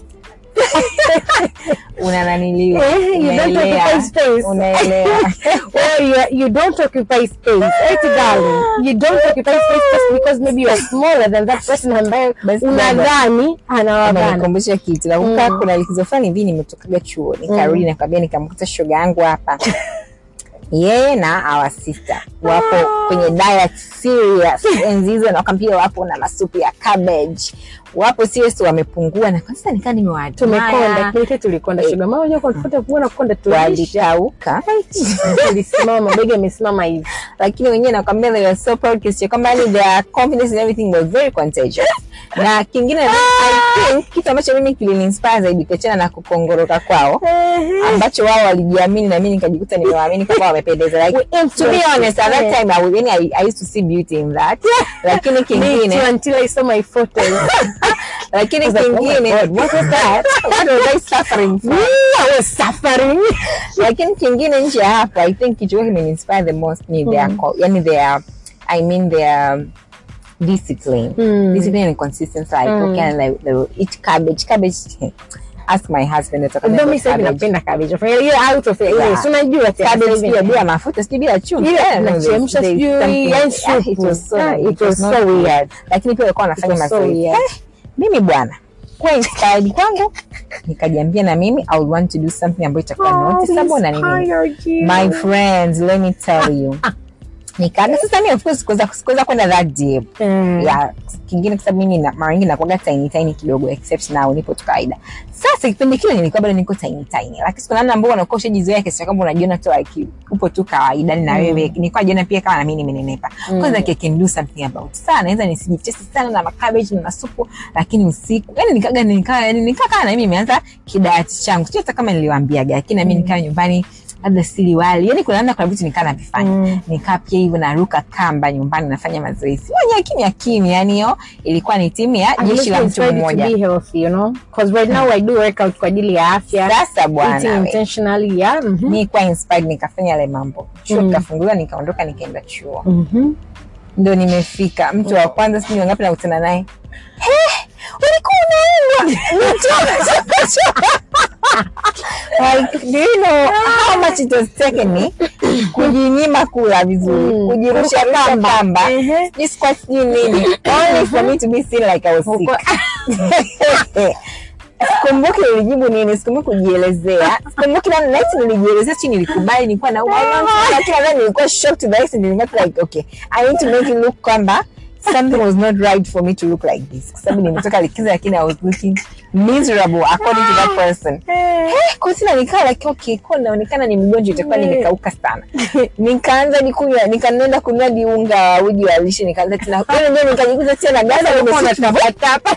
una naniliwa Eh, you don't Unaelea. occupy space. unaelewa well you, are- you don't occupy space eti darling you don't occupy space just because maybe you are smaller than that person ambaye Basi unadhani anawabana Umenikumbusha kitu nakumbuka kuna likizo fulani hivi nimetokaga chuo nikarudi nakwambia nikamkuta shoga yangu hapa yeye na our sister wapo kwenye diet serious enzi hizo nakwambia wapo na masupu ya cabbage wapo serious wamepungua na kwanza nikaa tumekonda nimewaadmire kile tulikonda Eh. sugar mama unajua kwa tufuta kuona kukonda tulisha walikauka tulisimama mabega yamesimama hivi lakini wenyewe nakwambia they were so proud kiasi cha kwamba yani their confidence and everything was very contagious na kingine I think kitu ambacho mimi kiliniinspire zaidi kuachana na kukongoroka kwao ambacho wao walijiamini na mimi nikajikuta nimewaamini kwamba wamependeza like to be honest at that time I, was- yani, I, I used to see beauty in that lakini Me too, kingine until I saw my photos. lakini I was like, oh my kingine God, what was that? what was I suffering from? I was suffering. lakini kingine nje ya hapo i think kichukua kimeinspire the most ni their co- yani their i mean their discipline Mm. discipline and consistency like Mm. okay like they will eat cabbage cabbage ask my husband atakwambia Ndio mimi about sasa hivi cabbage. napenda cabbage. Fanya ile out of ile. Yeah. Si unajua tena cabbage sasa hivi. pia bila mafuta sijui bila chumvi Ile I don't know, there's- tunachemsha there's sijui, something- yani yeah, soup. it was so Yeah, it was so not weird. lakini pia walikuwa wanafanya It was so mazoezi weird. Eh, mimi bwana kuwa inspired kwangu nikajiambia na mimi i would want to do something ambayo itakuwa noticeable na nini Inspired you. my friends let me tell you nikaga sasa mi of course sikuweza sikuweza kwenda that deep Mm. ya kingine kwa sababu mimi na- mara nyingi nakuaga tiny tiny kidogo except now nipo tu kawaida sasa kipindi kile nilikuwa bado niko tiny tiny lakini siku namna ambao unakuwa ushajizoea kiasi cha kwamba unajiona tu like upo tu kawaida na wewe nilikuwa najiona pia kama na mimi nimenenepa kwanza like I can do something about sana naweza nisijitesti sana na makabeji na masupu lakini usiku yani nikaga nikaa yani nikakaa na mimi nimeanza kidayati changu sio hata kama niliwaambiaga lakini na mimi nikaa nyumbani labda sili wali yani kuna namna kuna vitu nikaa navifanya Mm. nikaa pia hivyo naruka kamba nyumbani nafanya mazoezi moja kimya kimya yani hiyo ilikuwa ni timu ya I'm jeshi just la mtu inspired to mmoja be healthy, you know? 'Cause right now I do workout kwa ajili ya afya. sasa Eating bwana we. intentionally, yeah. Mhm. mi kuwa inspired nikafanya yale mambo chuo Mm. kikafunguliwa nikaondoka nikaenda chuo Mhm. ndo nimefika mtu wa kwanza sijui wangapi nakutana naye "Eh, ulikuwa unaumwa like do you know how much it was taken me kujinyima kula vizuri Mm. kujirusha Kuruka kamba kamba. Ehe. sijui squat sijui nini only for me to be seen like I was sick sikumbuki nilijibu nini sikumbuki kujielezea sikumbuki na nahisi nilijielezea si nilikubali nilikuwa na lakini nadhani nilikuwa shocked to the extent nilikuwa like okay I need to make it look kwamba something was not right for me to look like this kwa sababu nimetoka likizo lakini I was looking miserable according to that person Eh. kwa sina nikaa like okay kwa naonekana ni mgonjwa itakuwa nimekauka sana nikaanza nikunywa nikaenda kununua diunga wa uji wa lishe nikaanza tena yani ndio nikajikuta tena gaza nimesitapatapa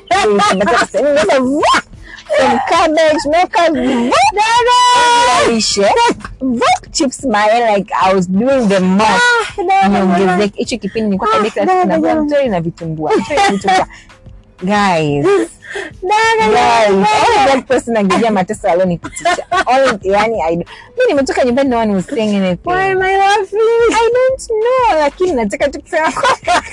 some cabbage no cabbage lishe chips mayai like I was doing the most niongezeke hicho kipindi nilikuwa kabisa dada, na jamani. mtori na vitumbua mtori na vitumbua guys Dada, Guys, dada. only that person angejua mateso alionipitisha. Only- yani, I don't- mi nimetoka nyumbani no one was saying anything. Why am I laughing? I don't know, lakini nataka tu kusema kwamba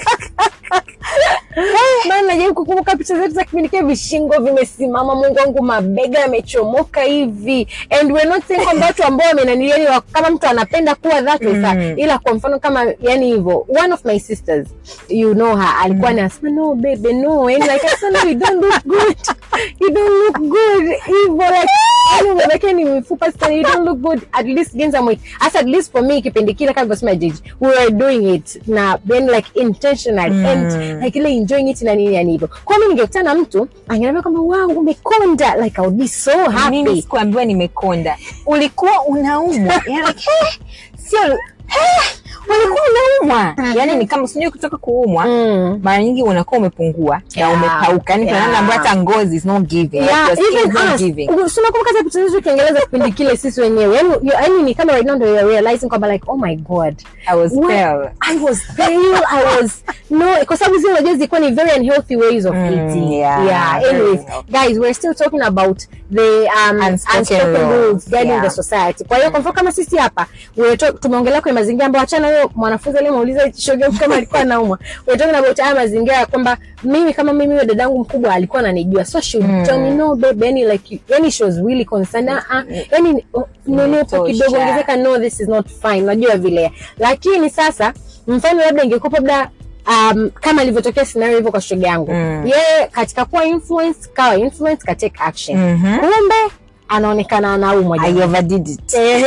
maana najaribu kukumbuka picha zetu za kipindi kile vishingo vimesimama mungu wangu mabega yamechomoka hivi and we're not saying kwamba watu ambao wamenanilia ni wa- kama mtu anapenda kuwa that way sa Mm. ila kwa mfano kama yani hivyo one of my sisters you know her alikuwa anasema no baby no and like I said no you don't look good you don't look good hivyo like Yaani umebakia ni mifupa sana you don't look good at least gain some weight as at least for me kipindi kile kama vyosema jiji we were doing it na then like intentional Mm. and like ile enjoying it na nini yani hivyo kwa mimi ningekutana na mtu angeniambia kwamba wow umekonda like I would be so mimi happy sikuambiwa nimekonda ulikuwa unaumwa yani like, eh, sio eh, ulikuwa unaumwa yani ni kama sijui kutoka kuumwa mm. mara nyingi unakuwa umepungua na Yeah. umepauka yani kuna Yeah. namna ambayo hata ngozi is not giving like Yeah, your skin even is not us. giving U- si unakumbuka hata picha zetu Kiingereza kipindi kile sisi wenyewe yani you- yani ni kama right now ndio you're realizing kwamba like oh my god I was What? pale I was pale I was no kwa sababu zile unajua zilikuwa ni very unhealthy ways of Mm, eating yeah, yeah very anyways unhealthy. guys we're still talking about the um, Unspoken unspoken rules, rules guiding yeah. the society kwa hiyo kwa mfano kama sisi hapa we're talk- tumeongelea kwenye mazingira ambayo achana huyo mwanafunzi aliyemuuliza shoga kama alikuwa anaumwa we're talking about haya mazingira ya kwamba mimi kama mimi huyo dadangu mkubwa alikuwa ananijua so she would Mm. tell me no babe yani like you- yani she was really concerned ah ah, yani oh, nenepo Imetosha. kidogo ongezeka no this is not fine unajua vile lakini sasa mfano labda ingekuwa labda um, kama ilivyotokea scenario hivyo kwa shoga yangu Mm. yeye katika kuwa influence kawa influence ka take action Mhm. kumbe anaonekana anaumwa I jamani. overdid it Ehe.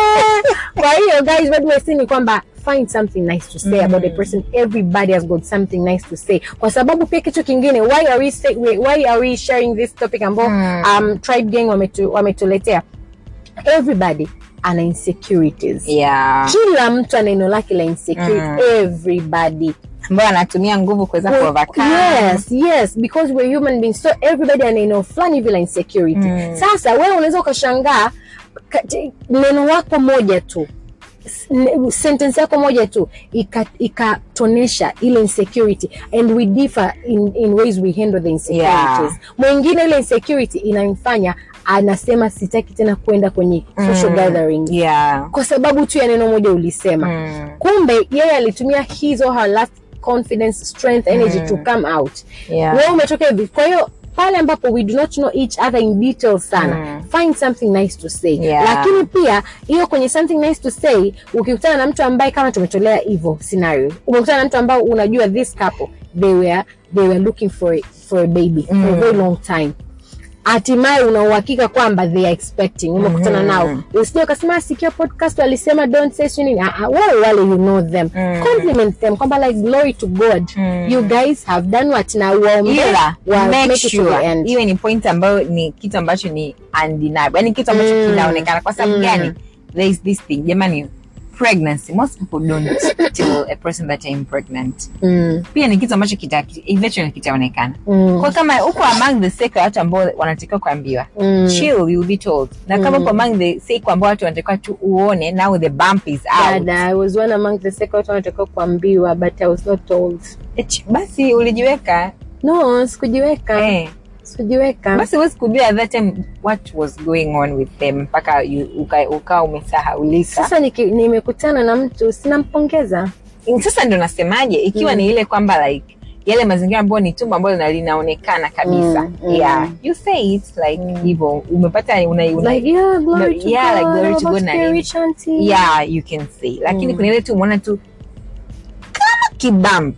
kwa hiyo guys what we're saying ni kwamba find something nice to say about the person everybody has got something nice to say kwa sababu pia kitu kingine why are we, say, why are we sharing this topic ambao Mm. um, tribe gang wametu, wametuletea everybody ana insecurities yeah kila mtu ana neno lake la insecurity Mm. everybody ambayo anatumia nguvu kuweza Well, kuovercome yes yes because we're human beings so everybody ana neno fulani hivi la insecurity Mm. sasa wewe unaweza ukashangaa ka- t- neno lako moja tu s- ne- sentence yako moja tu ika- ikatonesha ile insecurity and we differ in, in ways we handle the insecurities Yeah. mwingine ile insecurity inamfanya anasema sitaki tena kwenda kwenye social Mm. gathering yeah kwa sababu tu ya neno moja ulisema Mm. kumbe yeye alitumia his or her last confidence strength energy Mm. to come out yeah wewe umetoka hivi kwa hiyo pale ambapo we do not know each other in detail sana Mm. find something nice to say Yeah. lakini pia hiyo kwenye something nice to say ukikutana na mtu ambaye kama tumetolea hivyo scenario umekutana na mtu ambao unajua this couple they were, they were looking for, a- for a baby for a Mm. very long time hatimaye una uhakika kwamba they are expecting umekutana Mhm. nao usije ukasema sikia podcast walisema don't say sio nini Ah, ah, wale wale you know them Mm. compliment them kwamba like glory to god Mm. you guys have done what na waombe ila wa make make it to the sure end iwe ni point ambayo ni kitu ambacho ni undeniable yani kitu ambacho Mm. kinaonekana kwa sababu Mm. gani there is this thing jamani pregnancy most people don't tell a person that I'm pregnant mm. pia ni kitu ambacho kita eventually kitaonekana Mm. kwa kama uko among the sake ya watu ambao wanatakiwa kuambiwa Mm. chill you will be told na kama Mm. uko among the sake ambao watu wanatakiwa tu uone now the bump is out Dada, I was one among the second watu wanatakiwa kuambiwa but I was not told. Ech, basi ulijiweka No, sikujiweka. eh. Sikujiweka. basi huwezi kujua at that time what was going on with them mpaka you- uka- ukawa umesahaulika Sasa niki- nimekutana na mtu sinampongeza. sasa ndo nasemaje ikiwa Mm. ni ile kwamba like yale mazingira ambayo ni tumbo ambalo lina- linaonekana kabisa Mm, mm. yeah you say it like Mm. hivyo umepata una, una, Like, yeah, glory No, to yeah, like God, glory I'm to about God na to be nini. rich auntie. yeah you can say lakini Mm. kuna ile tu umeona tu kama kibamp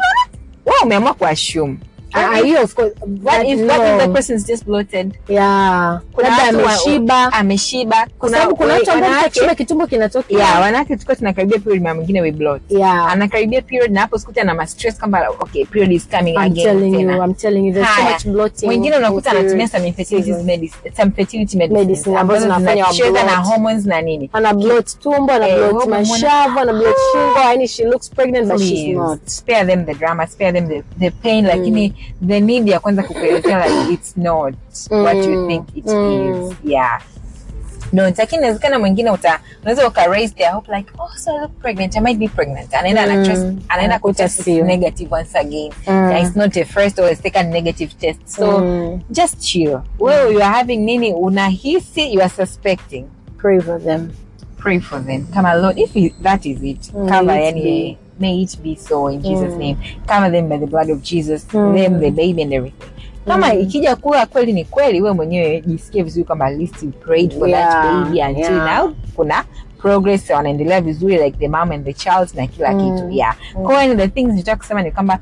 wa umeamua kuassume Ah, ah, hiyo of course. what but if, what if no. the person is just bloated Yeah. Kuna Labda watu wa- ameshiba. ameshiba Kwa sababu kuna watu ambao wanawake- wakishiba kitumbo kinatokea. yeah wanawake tulikuwa tunakaribia period mara mwingine we bloat Yeah. anakaribia period na hapo sikuta na ma stress kwamba okay period is coming I'm again telling you, tena I'm telling you, there's so Haya. much bloating. mwingine unakuta in anatumia period some infertility season. medicine some fertility medicines Medicine ambazo ambazo zinafanya wa zinacheza na bloat. hormones na nini ana bloat tumbo ana Eh, bloat hope mashavu ana bloat shingo yani she looks pregnant but she's Please, not spare them the drama spare them the, the pain lakini the need ya kwanza kukuelezea like it's not what you Mm, think it mm. is yeah no lakini inawezekana mwingine uta unaweza uka raise their hope like oh so I look pregnant I might be pregnant anaenda Mm. ana trust anaenda Anakuta kutest sio. negative once again Mm. yeah, it's not a first or a second negative test so Mm. just chill wewe you are having nini unahisi you are suspecting pray for them pray for them kama lord if it, that is it Mm, cover may it yani be. may it be so in jesus Mm. name cover them by the blood of jesus Mm. them the baby and everything kama Mm. ikija kuwa kweli ni kweli wewe mwenyewe jisikie vizuri kwamba at least you prayed for Yeah, that baby until yeah. now kuna progress wanaendelea vizuri like the mom and the child na kila Mm. kitu yeah Mm. kwa hiyo the things nitaka kusema ni kwamba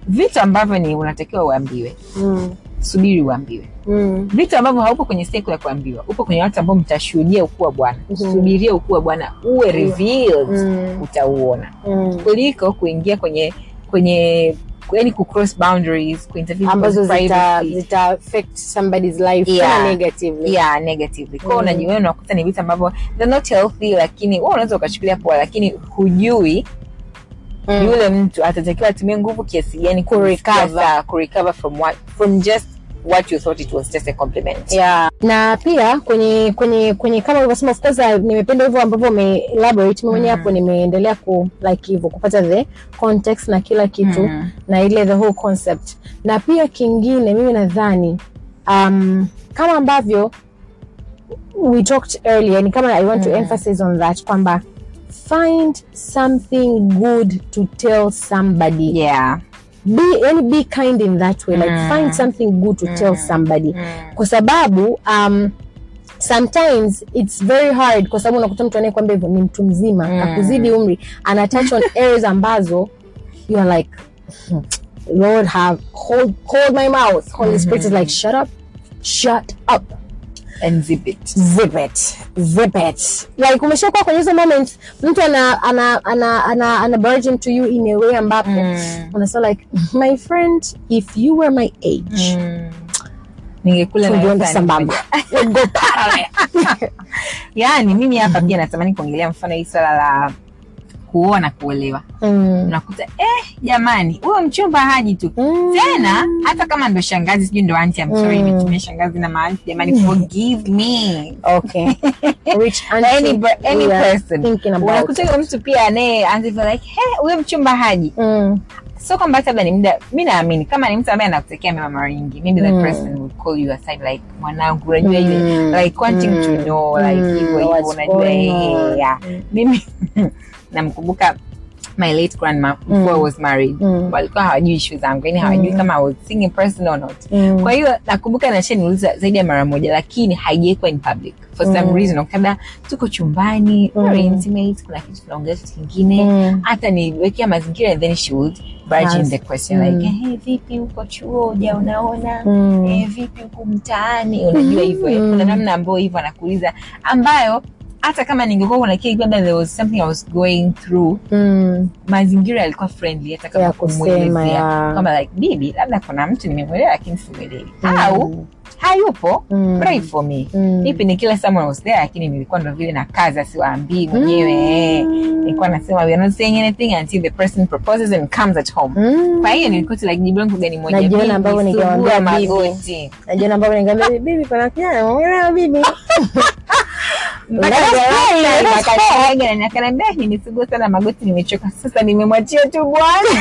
vitu ambavyo ni unatakiwa uambiwe Mm. subiri uambiwe Mm. vitu ambavyo haupo kwenye siku ya kuambiwa upo kwenye watu ambao mtashuhudia ukuu wa bwana Mhm. subiria ukuu wa bwana uwe revealed Mm. utauona Mm. kuliko kuingia kwenye kwenye yani kucross boundaries kuinterview ambazo people's zita, privacy. zita affect somebody's life Yeah. tena negatively yeah negatively kwao Mm. unajiona unakuta ni vitu ambavyo they're not healthy lakini wewe unaweza ukachukulia poa lakini hujui Mm. yule mtu atatakiwa atumie nguvu kiasi gani kurecover kurecover from what from just what you thought it was just a compliment yeah. na pia kwenye kwenye kwenye kama ulivyosema of course uh, nimependa hivyo ambavyo ume elaborate mimi mwenyewe Mm. hapo nimeendelea ku like hivyo kupata the context na kila kitu Mm. na ile the whole concept na pia kingine mimi nadhani um, kama ambavyo we talked earlier ni kama i want to Mm. emphasize on that kwamba find something good to tell somebody yeah be, yani be kind in that way like Mm. find something good to tell Mm. somebody Mm. kwa sababu um, sometimes it's very hard kwa sababu unakuta mtu anayekwambia hivyo ni mtu mzima Mm. akuzidi umri ana touch on areas ambazo you are like "Hmm, lord have hold, hold my mouth holy spirit is like shut up shut up and zip it zip it zip it like umeshakuwa kwenye hizo moments mtu ana ana ana ana, ana burden to you in a way ambapo Mm. unasema like my friend if you were my age Mm. ningekula na tungeenda yote sambamba We'd go parallel. yaani mimi hapa pia natamani kuongelea mfano hii swala la kuoa na kuolewa Mm. unakuta eh jamani huyo mchumba haji tu Mm. tena hata kama ndo shangazi sijui ndo anti I'm sorry Mm. nimetumia shangazi na maanti jamani forgive me okay which any, auntie any we are person thinking about unakuta huyo mtu pia anaye anza hivyo like he huyo mchumba haji mm. sio kwamba hata labda ni muda mi naamini kama ni mtu ambaye anakutekea mema mara nyingi maybe that Mm. person will call you aside like mwanangu unajua ile Mm. like wanting to Mm. know like Mm. hivyo hivyo What's unajua going eh, on? yeah. Mm. mimi namkumbuka my late grandma before I was married Mm. walikuwa hawajui ishu zangu yani hawajui Mm. kama I was singing person or not Mm. kwa hiyo nakumbuka nashaniuliza zaidi ya mara moja lakini haijaikuwa in public for some Mm. reason labda tuko chumbani Mm. very intimate kuna kitu tunaongea kitu kingine Mm. hata niwekea mazingira and then she would barge in Ask. the question Mm. like hey, vipi huko chuo uja unaona Mm. eh, vipi huku mtaani unajua hivyo eh, Mm. kuna namna ambayo hivyo anakuuliza ambayo hata kama ningekuwa kuna kile labda there was something I was going through Mm. mazingira yalikuwa friendly hata kama Ya kusema, kumwelezea ya. kama like bibi labda kuna mtu nimemwelewa lakini simwelewi Mm. au hayupo Mm. pray for me Mm. ipi ni kila someone was there lakini nilikuwa ndo vile na kazi asiwaambii mwenyewe eh. nilikuwa nasema we are not saying anything until the person proposes and comes at home Mm. kwa hiyo nilikuta like jibu langu gani moja Najiona bibi, ambavyo ningemwambia sugua bibi. magoti najua ambavyo ningeambia bibi pana kijana umeelewa bibi mpaka Let us pray, let us akaniaga na akaniambia nimesugua sana magoti nimechoka sasa nimemwachia tu bwana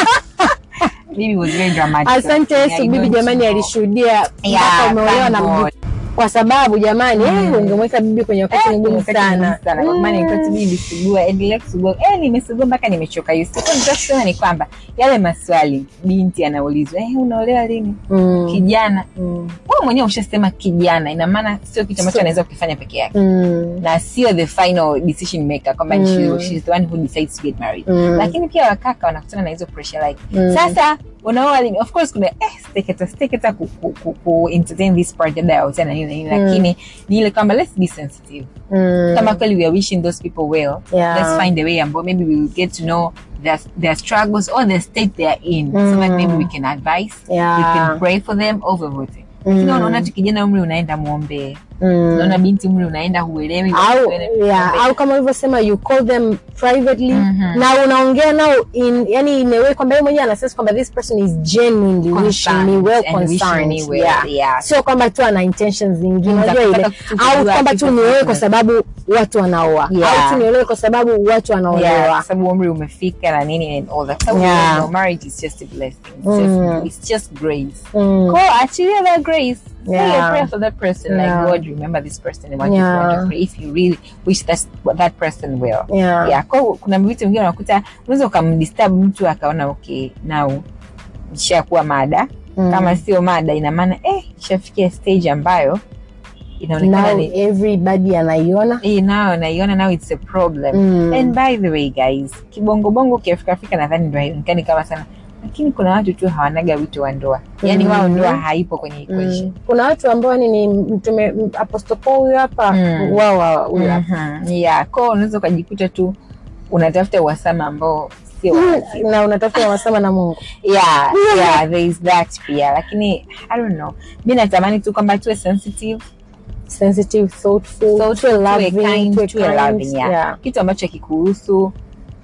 bibi was very dramatic asante I yesu bibi don't jamani know. alishuhudia Yeah, mpaka umeolewa thank na God. mjukuu. kwa sababu jamani eh, ungemweka bibi kwenye wakati mgumu Wakati sana mgumu sana kwa maana nilikuwa tu Mm. bibi sugua endelea kusugua eh nimesugua mpaka nimechoka Yusuf kwa nitaka kusema ni kwamba yale maswali binti anaulizwa eh unaolewa lini Mm. kijana Mm. wewe mwenyewe ushasema kijana ina maana sio kitu ambacho Sio. anaweza kukifanya peke yake Mm. na sio the final decision maker kwamba Mm. she, she's the one who decides to get married Mm. lakini pia wakaka wanakutana na hizo pressure like Mm. sasa unaoa lini of course kuna eh steketa steketa ku, ku, ku, ku entertain this part labda ya utana nini na nini Mm. lakini ni ile kwamba let's be sensitive Mm. kama kweli we are wishing those people well Yeah. let's find a way ambao maybe we will get to know their, their struggles or the state they are in so that Mm. maybe we can advise Yeah. we can pray for them over voting Mm. lakini unaona tu kijana umri unaenda muombee Mm. unaona binti umri unaenda huelewi au muombee. yeah, au kama ulivyosema you call them privately Mhm. na unaongea nao in yani in a way kwamba yeye mwenyewe anasema kwamba this person is genuinely wishing me well and wishing concerned me well, yeah. yeah. sio kwamba tu ana intentions zingine Mm, unajua za ile kutaka tu au kujua kwamba tu kitu niolewe kwa fulani. sababu watu wanaoa Yeah. au tu niolewe kwa sababu watu Yeah, kwa wanaolewa sababu umri umefika na nini and all that. So, Yeah. you know, marriage is just a blessing. It's, Mm. just, it's just grace. Mm. Go achilia that grace. Say Yeah. a prayer for that person. Yeah. Like God, remember this person and what Yeah. you've done for if you really wish that that person well. Yeah. Yeah. Kwa hiyo kuna vitu vingine unakuta unaweza ukamdisturb mtu akaona okay now ishakuwa mada Mm. kama sio mada ina maana eh ishafikia stage ambayo inaonekana now ni everybody anaiona eh nayo naiona now it's a problem Mm. and by the way guys kibongobongo kiafrika afrika nadhani ndo haionekani kama sana lakini kuna watu tu hawanaga wito wa ndoa yaani Mhm. wao ndoa haipo kwenye equation Mm. kuna watu ambao ni, ni mtume m- Apostle Paul huyu hapa Mm. wao wa- huyu hapa Mhm. yeah ko unaweza ukajikuta tu unatafuta uhasama ambao sio wa Mm, na unatafuta wasama na Mungu yeah, yeah, there is that pia lakini i don't know mi natamani tu kwamba tuwe sensitive sensitive thoughtful so tuwe tuwe loving, kind, tuwe tuwe kind, loving, yeah. yeah. kitu ambacho kikuhusu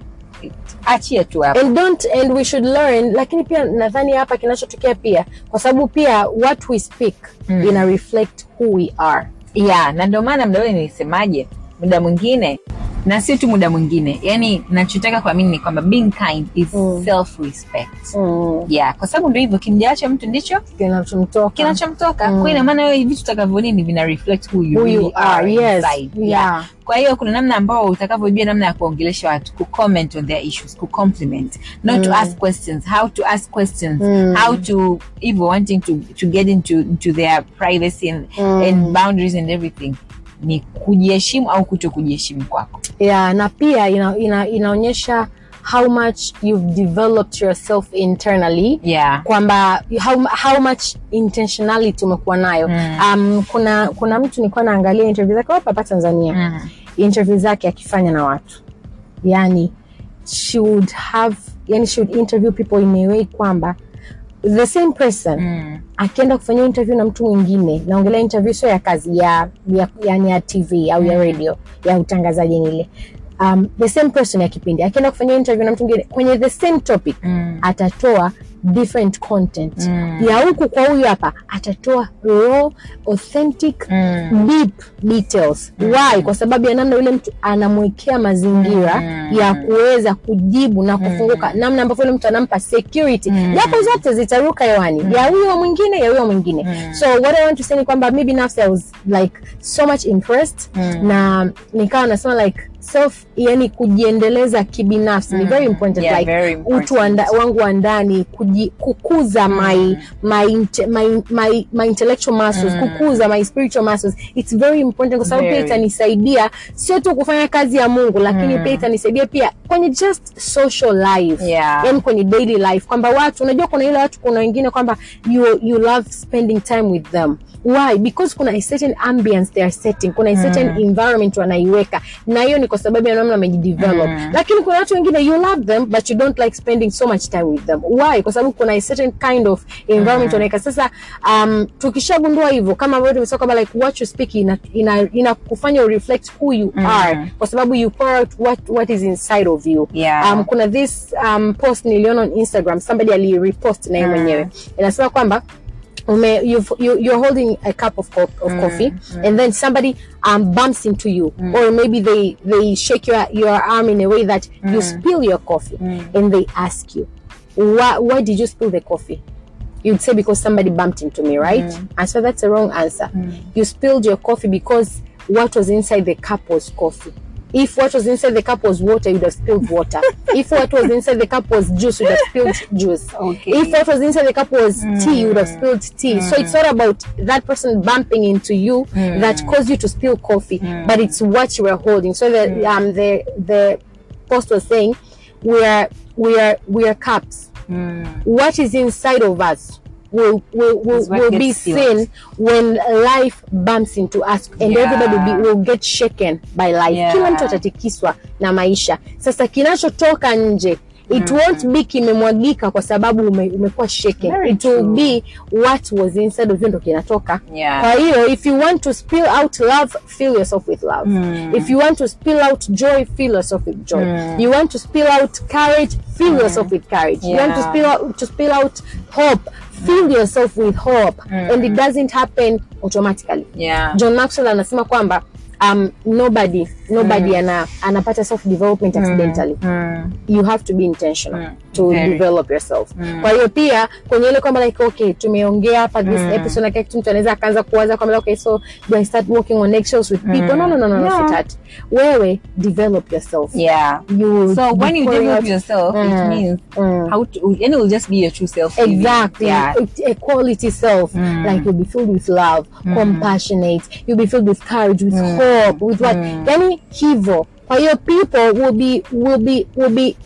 achie tu hapo and don't and we should learn lakini pia nadhani hapa kinachotokea pia kwa sababu pia what we speak Mm. ina reflect who we are yeah na ndio maana mda ule nilisemaje muda mwingine na sio tu muda mwingine yani nachotaka kuamini ni kwamba being kind is Mm. self respect mm. yeah kwa sababu ndio hivyo kimjaacho mtu ndicho kinachomtoka kinachomtoka Mm. kwa ina maana wewe vitu utakavyo nini vina reflect who you who you really are yes inside. yeah. kwa hiyo kuna namna ambao utakavyojua namna ya kuongelesha watu kucomment on their issues kucompliment not to Mm. ask questions how to ask questions Mm. how to hivyo wanting to, to get into, into their privacy and, Mm. and boundaries and everything ni kujiheshimu au kuto kujiheshimu kwako yeah na pia ina, ina, inaonyesha how much you've developed yourself internally yeah kwamba how, how much intentionality umekuwa nayo Mm. um, kuna kuna mtu nilikuwa naangalia interview zake hapa hapa tanzania mm. interview zake akifanya na watu yani she would have yani she would interview people in a way kwamba the same person Mm. akienda kufanyia interview na mtu mwingine naongelea interview sio ya kazi ya, ya yani ya tv au ya radio ya utangazaji ile um, the same person ya kipindi akienda kufanyia interview na mtu mwingine kwenye the same topic Mm. atatoa different content Mm. ya huku kwa huyu hapa atatoa raw authentic Mm. deep details why kwa sababu ya namna yule mtu anamwekea mazingira Mm. ya kuweza kujibu na kufunguka namna ambavyo yule mtu anampa security Mm. japo zote zitaruka hewani ya huyo mwingine ya huyo mwingine Mm. so what i want to say ni kwamba mi binafsi i was like so much impressed Mm. na nikawa nasema like self yani kujiendeleza kibinafsi ni very important Yeah, like very important. utu wa nda- wangu wa ndani kuji, kukuza my, my, inte- my, my, my intellectual muscles Mm. kukuza my spiritual muscles it's very important kwa sababu pia Very. itanisaidia sio tu kufanya kazi ya mungu lakini Mm. pia itanisaidia pia kwenye just social life Yeah. yani kwenye daily life kwamba watu unajua kuna ile watu kuna wengine kwamba you, you love spending time with them why because kuna a certain ambience they are setting kuna a certain environment wanaiweka na hiyo ni kwa sababu ya namna wamejidevelop Mm. lakini kuna watu wengine you love them but you don't like spending so much time with them why kwa sababu kuna a certain kind of environment wanaweka sasa um, tukishagundua hivyo kama ambavyo tumesema kwamba like what you speak ina, ina, ina kufanya reflect who you Mm. are kwa sababu you pour out what, what is inside of you Yeah. um, kuna this um, post niliona on instagram somebody alirepost naye Mm. mwenyewe inasema kwamba ume, you've, you, you're holding a cup of, co- of coffee and then somebody um, bumps into you or maybe they, they shake your, your arm in a way that you spill your coffee and they ask you why, why did you spill the coffee you'd say because somebody bumped into me right and so that's a wrong answer you spilled your coffee because what was inside the cup was coffee if what was inside the cup was water you'd have spilled water if what was inside the cup was juice you'd have spilled juice Okay. if what was inside the cup was tea you would have spilled tea so it's not about that person bumping into you that caused you to spill coffee but it's what you were holding so the um the the post was saying we are we are we are cups Mm. what is inside of us will will will, Is what will be gets spilled. seen when life bumps into us and Yeah. everybody will, be, will get shaken by life Yeah. kila mtu atatikiswa na maisha sasa kinachotoka nje it won't be kimemwagika kwa sababu ume, umekuwa shaken Very it will true. be what was inside of you ndo kinatoka Yeah. kwa hiyo if you want to spill out love fill yourself with love Mm. if you want to spill out joy fill yourself with joy Mm. you want to spill out courage fill yourself with courage you want to Yeah. spill out to spill out hope fill yourself with hope and it doesn't happen automatically Yeah. john maxwell anasema kwamba um, nobody nobody ana, anapata self development accidentally Mm. you have to be intentional Mm, to very. develop yourself kwa hiyo pia kwenye ile kwamba like okay tumeongea hapa this episode na kila kitu mtu anaweza akaanza kuwaza kwamba okay so do i start walking on eggshells with people no no no no, no, No. sweetheart. wewe develop yourself Yeah. you will So when be you pouring develop out- yourself, it Mm. means Mm. how to, and it will just be your true self. exactly Yeah. a, a quality self Mm. like you'll be filled with love compassionate you'll be filled with courage with hope with what yani hivyo kwa hiyo people will be will be will be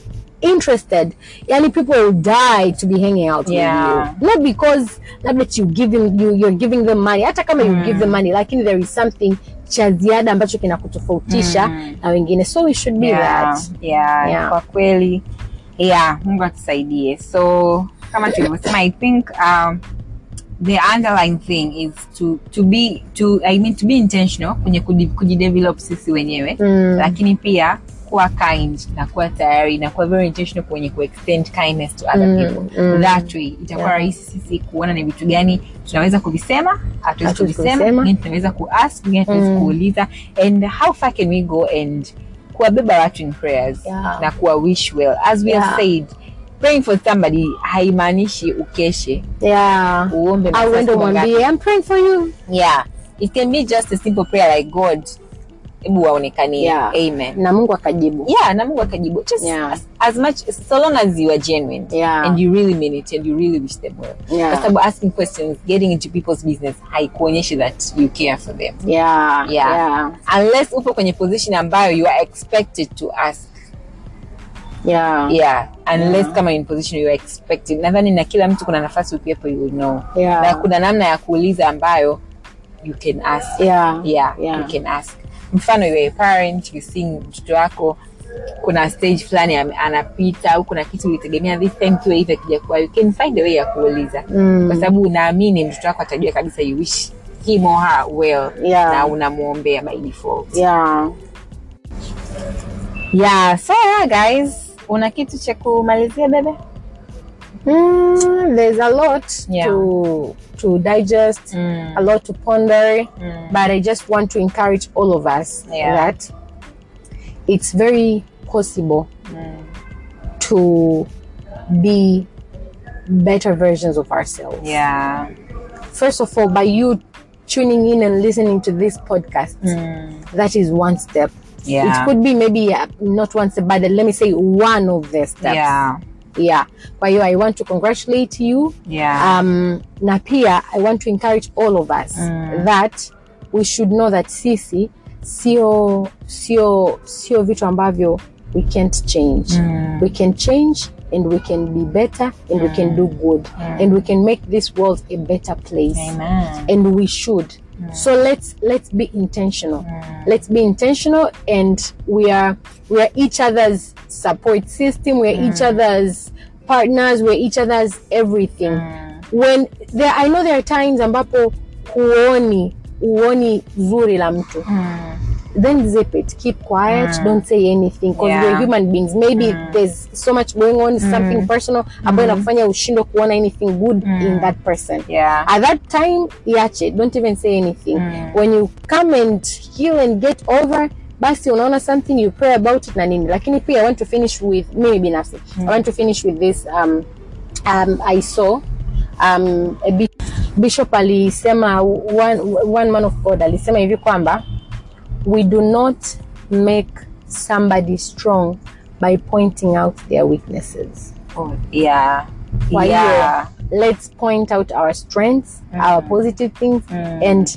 interested yani people will die to be hanging out Yeah. with you not because labda you give them you, you're giving them money hata kama you give them money lakini there is something cha ziada ambacho kinakutofautisha na wengine so we should be yeah, that yeah, Yeah. kwa kweli yeah mungu atusaidie so kama tulivyosema i think um, the underlying thing is to to be to i mean to be intentional kwenye kuji- kujidevelop sisi wenyewe Mm. lakini pia kuwa kind na kuwa tayari na kuwa very intentional kwenye kuextend kindness to other Mm, people mm. that way itakuwa Yeah. rahisi sisi kuona ni vitu gani tunaweza kuvisema hatuwezi Hatuwezi kuvisema kuvisema. vingine tunaweza kuask vingine tunaweza Mm. kuuliza and how far can we go and kuwabeba watu in prayers Yeah. na kuwa wish well as we Yeah. have said praying for somebody haimaanishi ukeshe yeah uombe au masaa uende siku ngapi. umwambie i'm praying for you yeah it can be just a simple prayer like god hebu waonekanie Yeah. amen na mungu akajibu yeah na mungu akajibu just Yeah. as, as much so long as you are genuine Yeah. and you really mean it and you really wish them well Yeah. kwa sababu asking questions getting into people's business haikuonyeshi that you care for them yeah Yeah. yeah unless upo kwenye position ambayo you are expected to ask yeah yeah unless kama in position you are expected nadhani na kila mtu kuna nafasi ukiwepo you will know Yeah. na kuna namna ya kuuliza ambayo you can ask yeah yeah, Yeah. you can ask mfano you are a parent you see mtoto wako kuna stage fulani ame- anapita au kuna kitu ulitegemea this time kiwe hivi akija kuwa you can find a way ya kuuliza Mm. kwa sababu unaamini mtoto wako atajua kabisa you wish him or her well Yeah. na unamwombea by default yeah yeah so yeah guys una kitu cha kumalizia bebe Mm, there's a lot Yeah. to to digest, Mm. a lot to ponder, Mm. but I just want to encourage all of us Yeah. that it's very possible Mm. to be better versions of ourselves. yeah First of all, by you tuning in and listening to this podcast, Mm. that is one step. Yeah. It could be maybe uh, not one step, but let me say one of the steps. yeah Yeah. Kwa hiyo I want to congratulate you yeah um, na pia i want to encourage all of us Mm. that we should know that sisi sio sio sio vitu ambavyo we can't change Mm. we can change and we can be better and we can do good and we can make this world a better place amen and we should so let's let's be intentional let's be intentional and we are we are each other's support system we are each other's partners we're each other's everything when there i know there are times ambapo huoni huoni zuri la mtu then zip it keep quiet don't say anything because Yeah. we're human beings maybe there's so much going on something personal ambayo inakufanya ushindwe kuona anything good in that person yeah at that time iache don't even say anything when you come and heal and get over basi unaona something you pray about it na nini lakini pia i want to finish with mimi binafsi i want to finish with this um, um, i saw um, a bi- bishop alisema one, one man of god alisema hivi kwamba we do not make somebody strong by pointing out their weaknesses oh, yeah kwa hiyo yeah let's point out our strengths our positive things and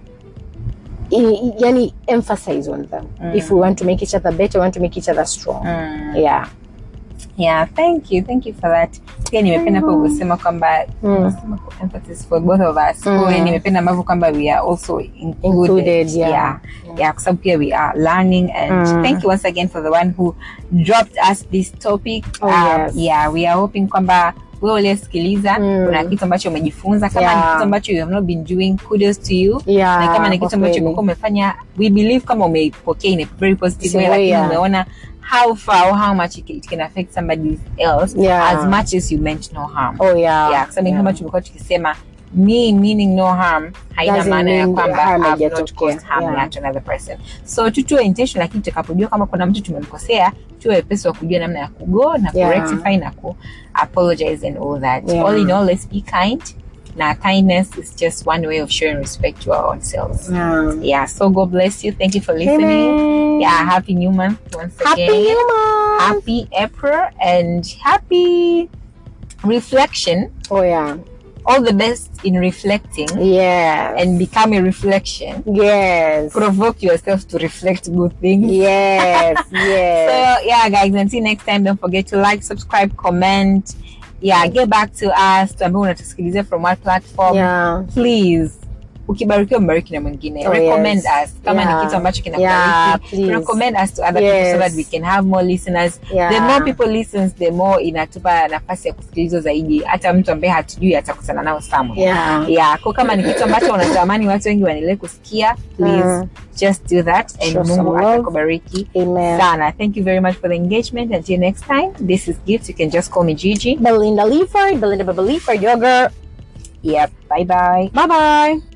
i- i- yani emphasize on them if we want to make each other better we want to make each other strong yeah yeah thank you thank you for that pia nimependa hapo kusema kwamba kusema kwa emphasis for both of us Kwa hiyo nimependa ambavyo kwamba we are also included, Included, yeah. yeah yeah kwa sababu pia we are learning and thank you once again for the one who dropped us this topic Oh, yes. yeah we are hoping kwamba wewe uliyesikiliza kuna kitu ambacho umejifunza kama ni Yeah. kitu ambacho you have not been doing kudos to you Yeah, na kama ni kwa kitu ambacho kweli. umekuwa umefanya we believe kama umeipokea in a very positive way Sure, lakini yeah. umeona how far or how much it can, it can affect somebody else Yeah. as much as you meant no harm oh yeah yeah, kwa sababu kama tumekuwa tukisema me meaning no harm haina Doesn't maana ya mean kwamba harm I've not haijatokea. caused harm Yeah. to another person so tu tuwe intention lakini tutakapojua kama kuna mtu tumemkosea tuwe wepesi wa kujua namna ya kugo na Yeah. kurectify na ku apologize and all that Yeah. all in all let's be kind na kindness is just one way of showing respect to our own selves Yeah. yeah so god bless you thank you for listening Amen. yeah happy new month once happy again new month happy april and happy reflection oh yeah all the best in reflecting yes and become a reflection yes provoke yourself to reflect good things yes yes So yeah, guys, until next time, don't forget to like, subscribe, comment. Yeah, get back to us. Tuambie unatusikiliza from what platform. yeah Please. Ukibarikiwa mbariki na mwingine. Oh, recommend yes. us. Kama Yeah. ni kitu ambacho Yeah, kinakubariki. please. recommend us to other people so Yes. that we can have more listeners. Yeah. The more people listens, the more inatupa nafasi ya kusikilizwa zaidi. Hata mtu ambaye hatujui atakutana nao somewhere. yeah Yeah, kwa kama ni kitu ambacho unatamani watu wengi waendelee kusikia, please Mm. just do that and Show some Mungu love. atakubariki amen sana. Thank you very much for the engagement. Until next time, this is Gift. You can just call me Gigi. Belinda Leaford Belinda Baba Leaford your girl Yep. Bye bye. bye bye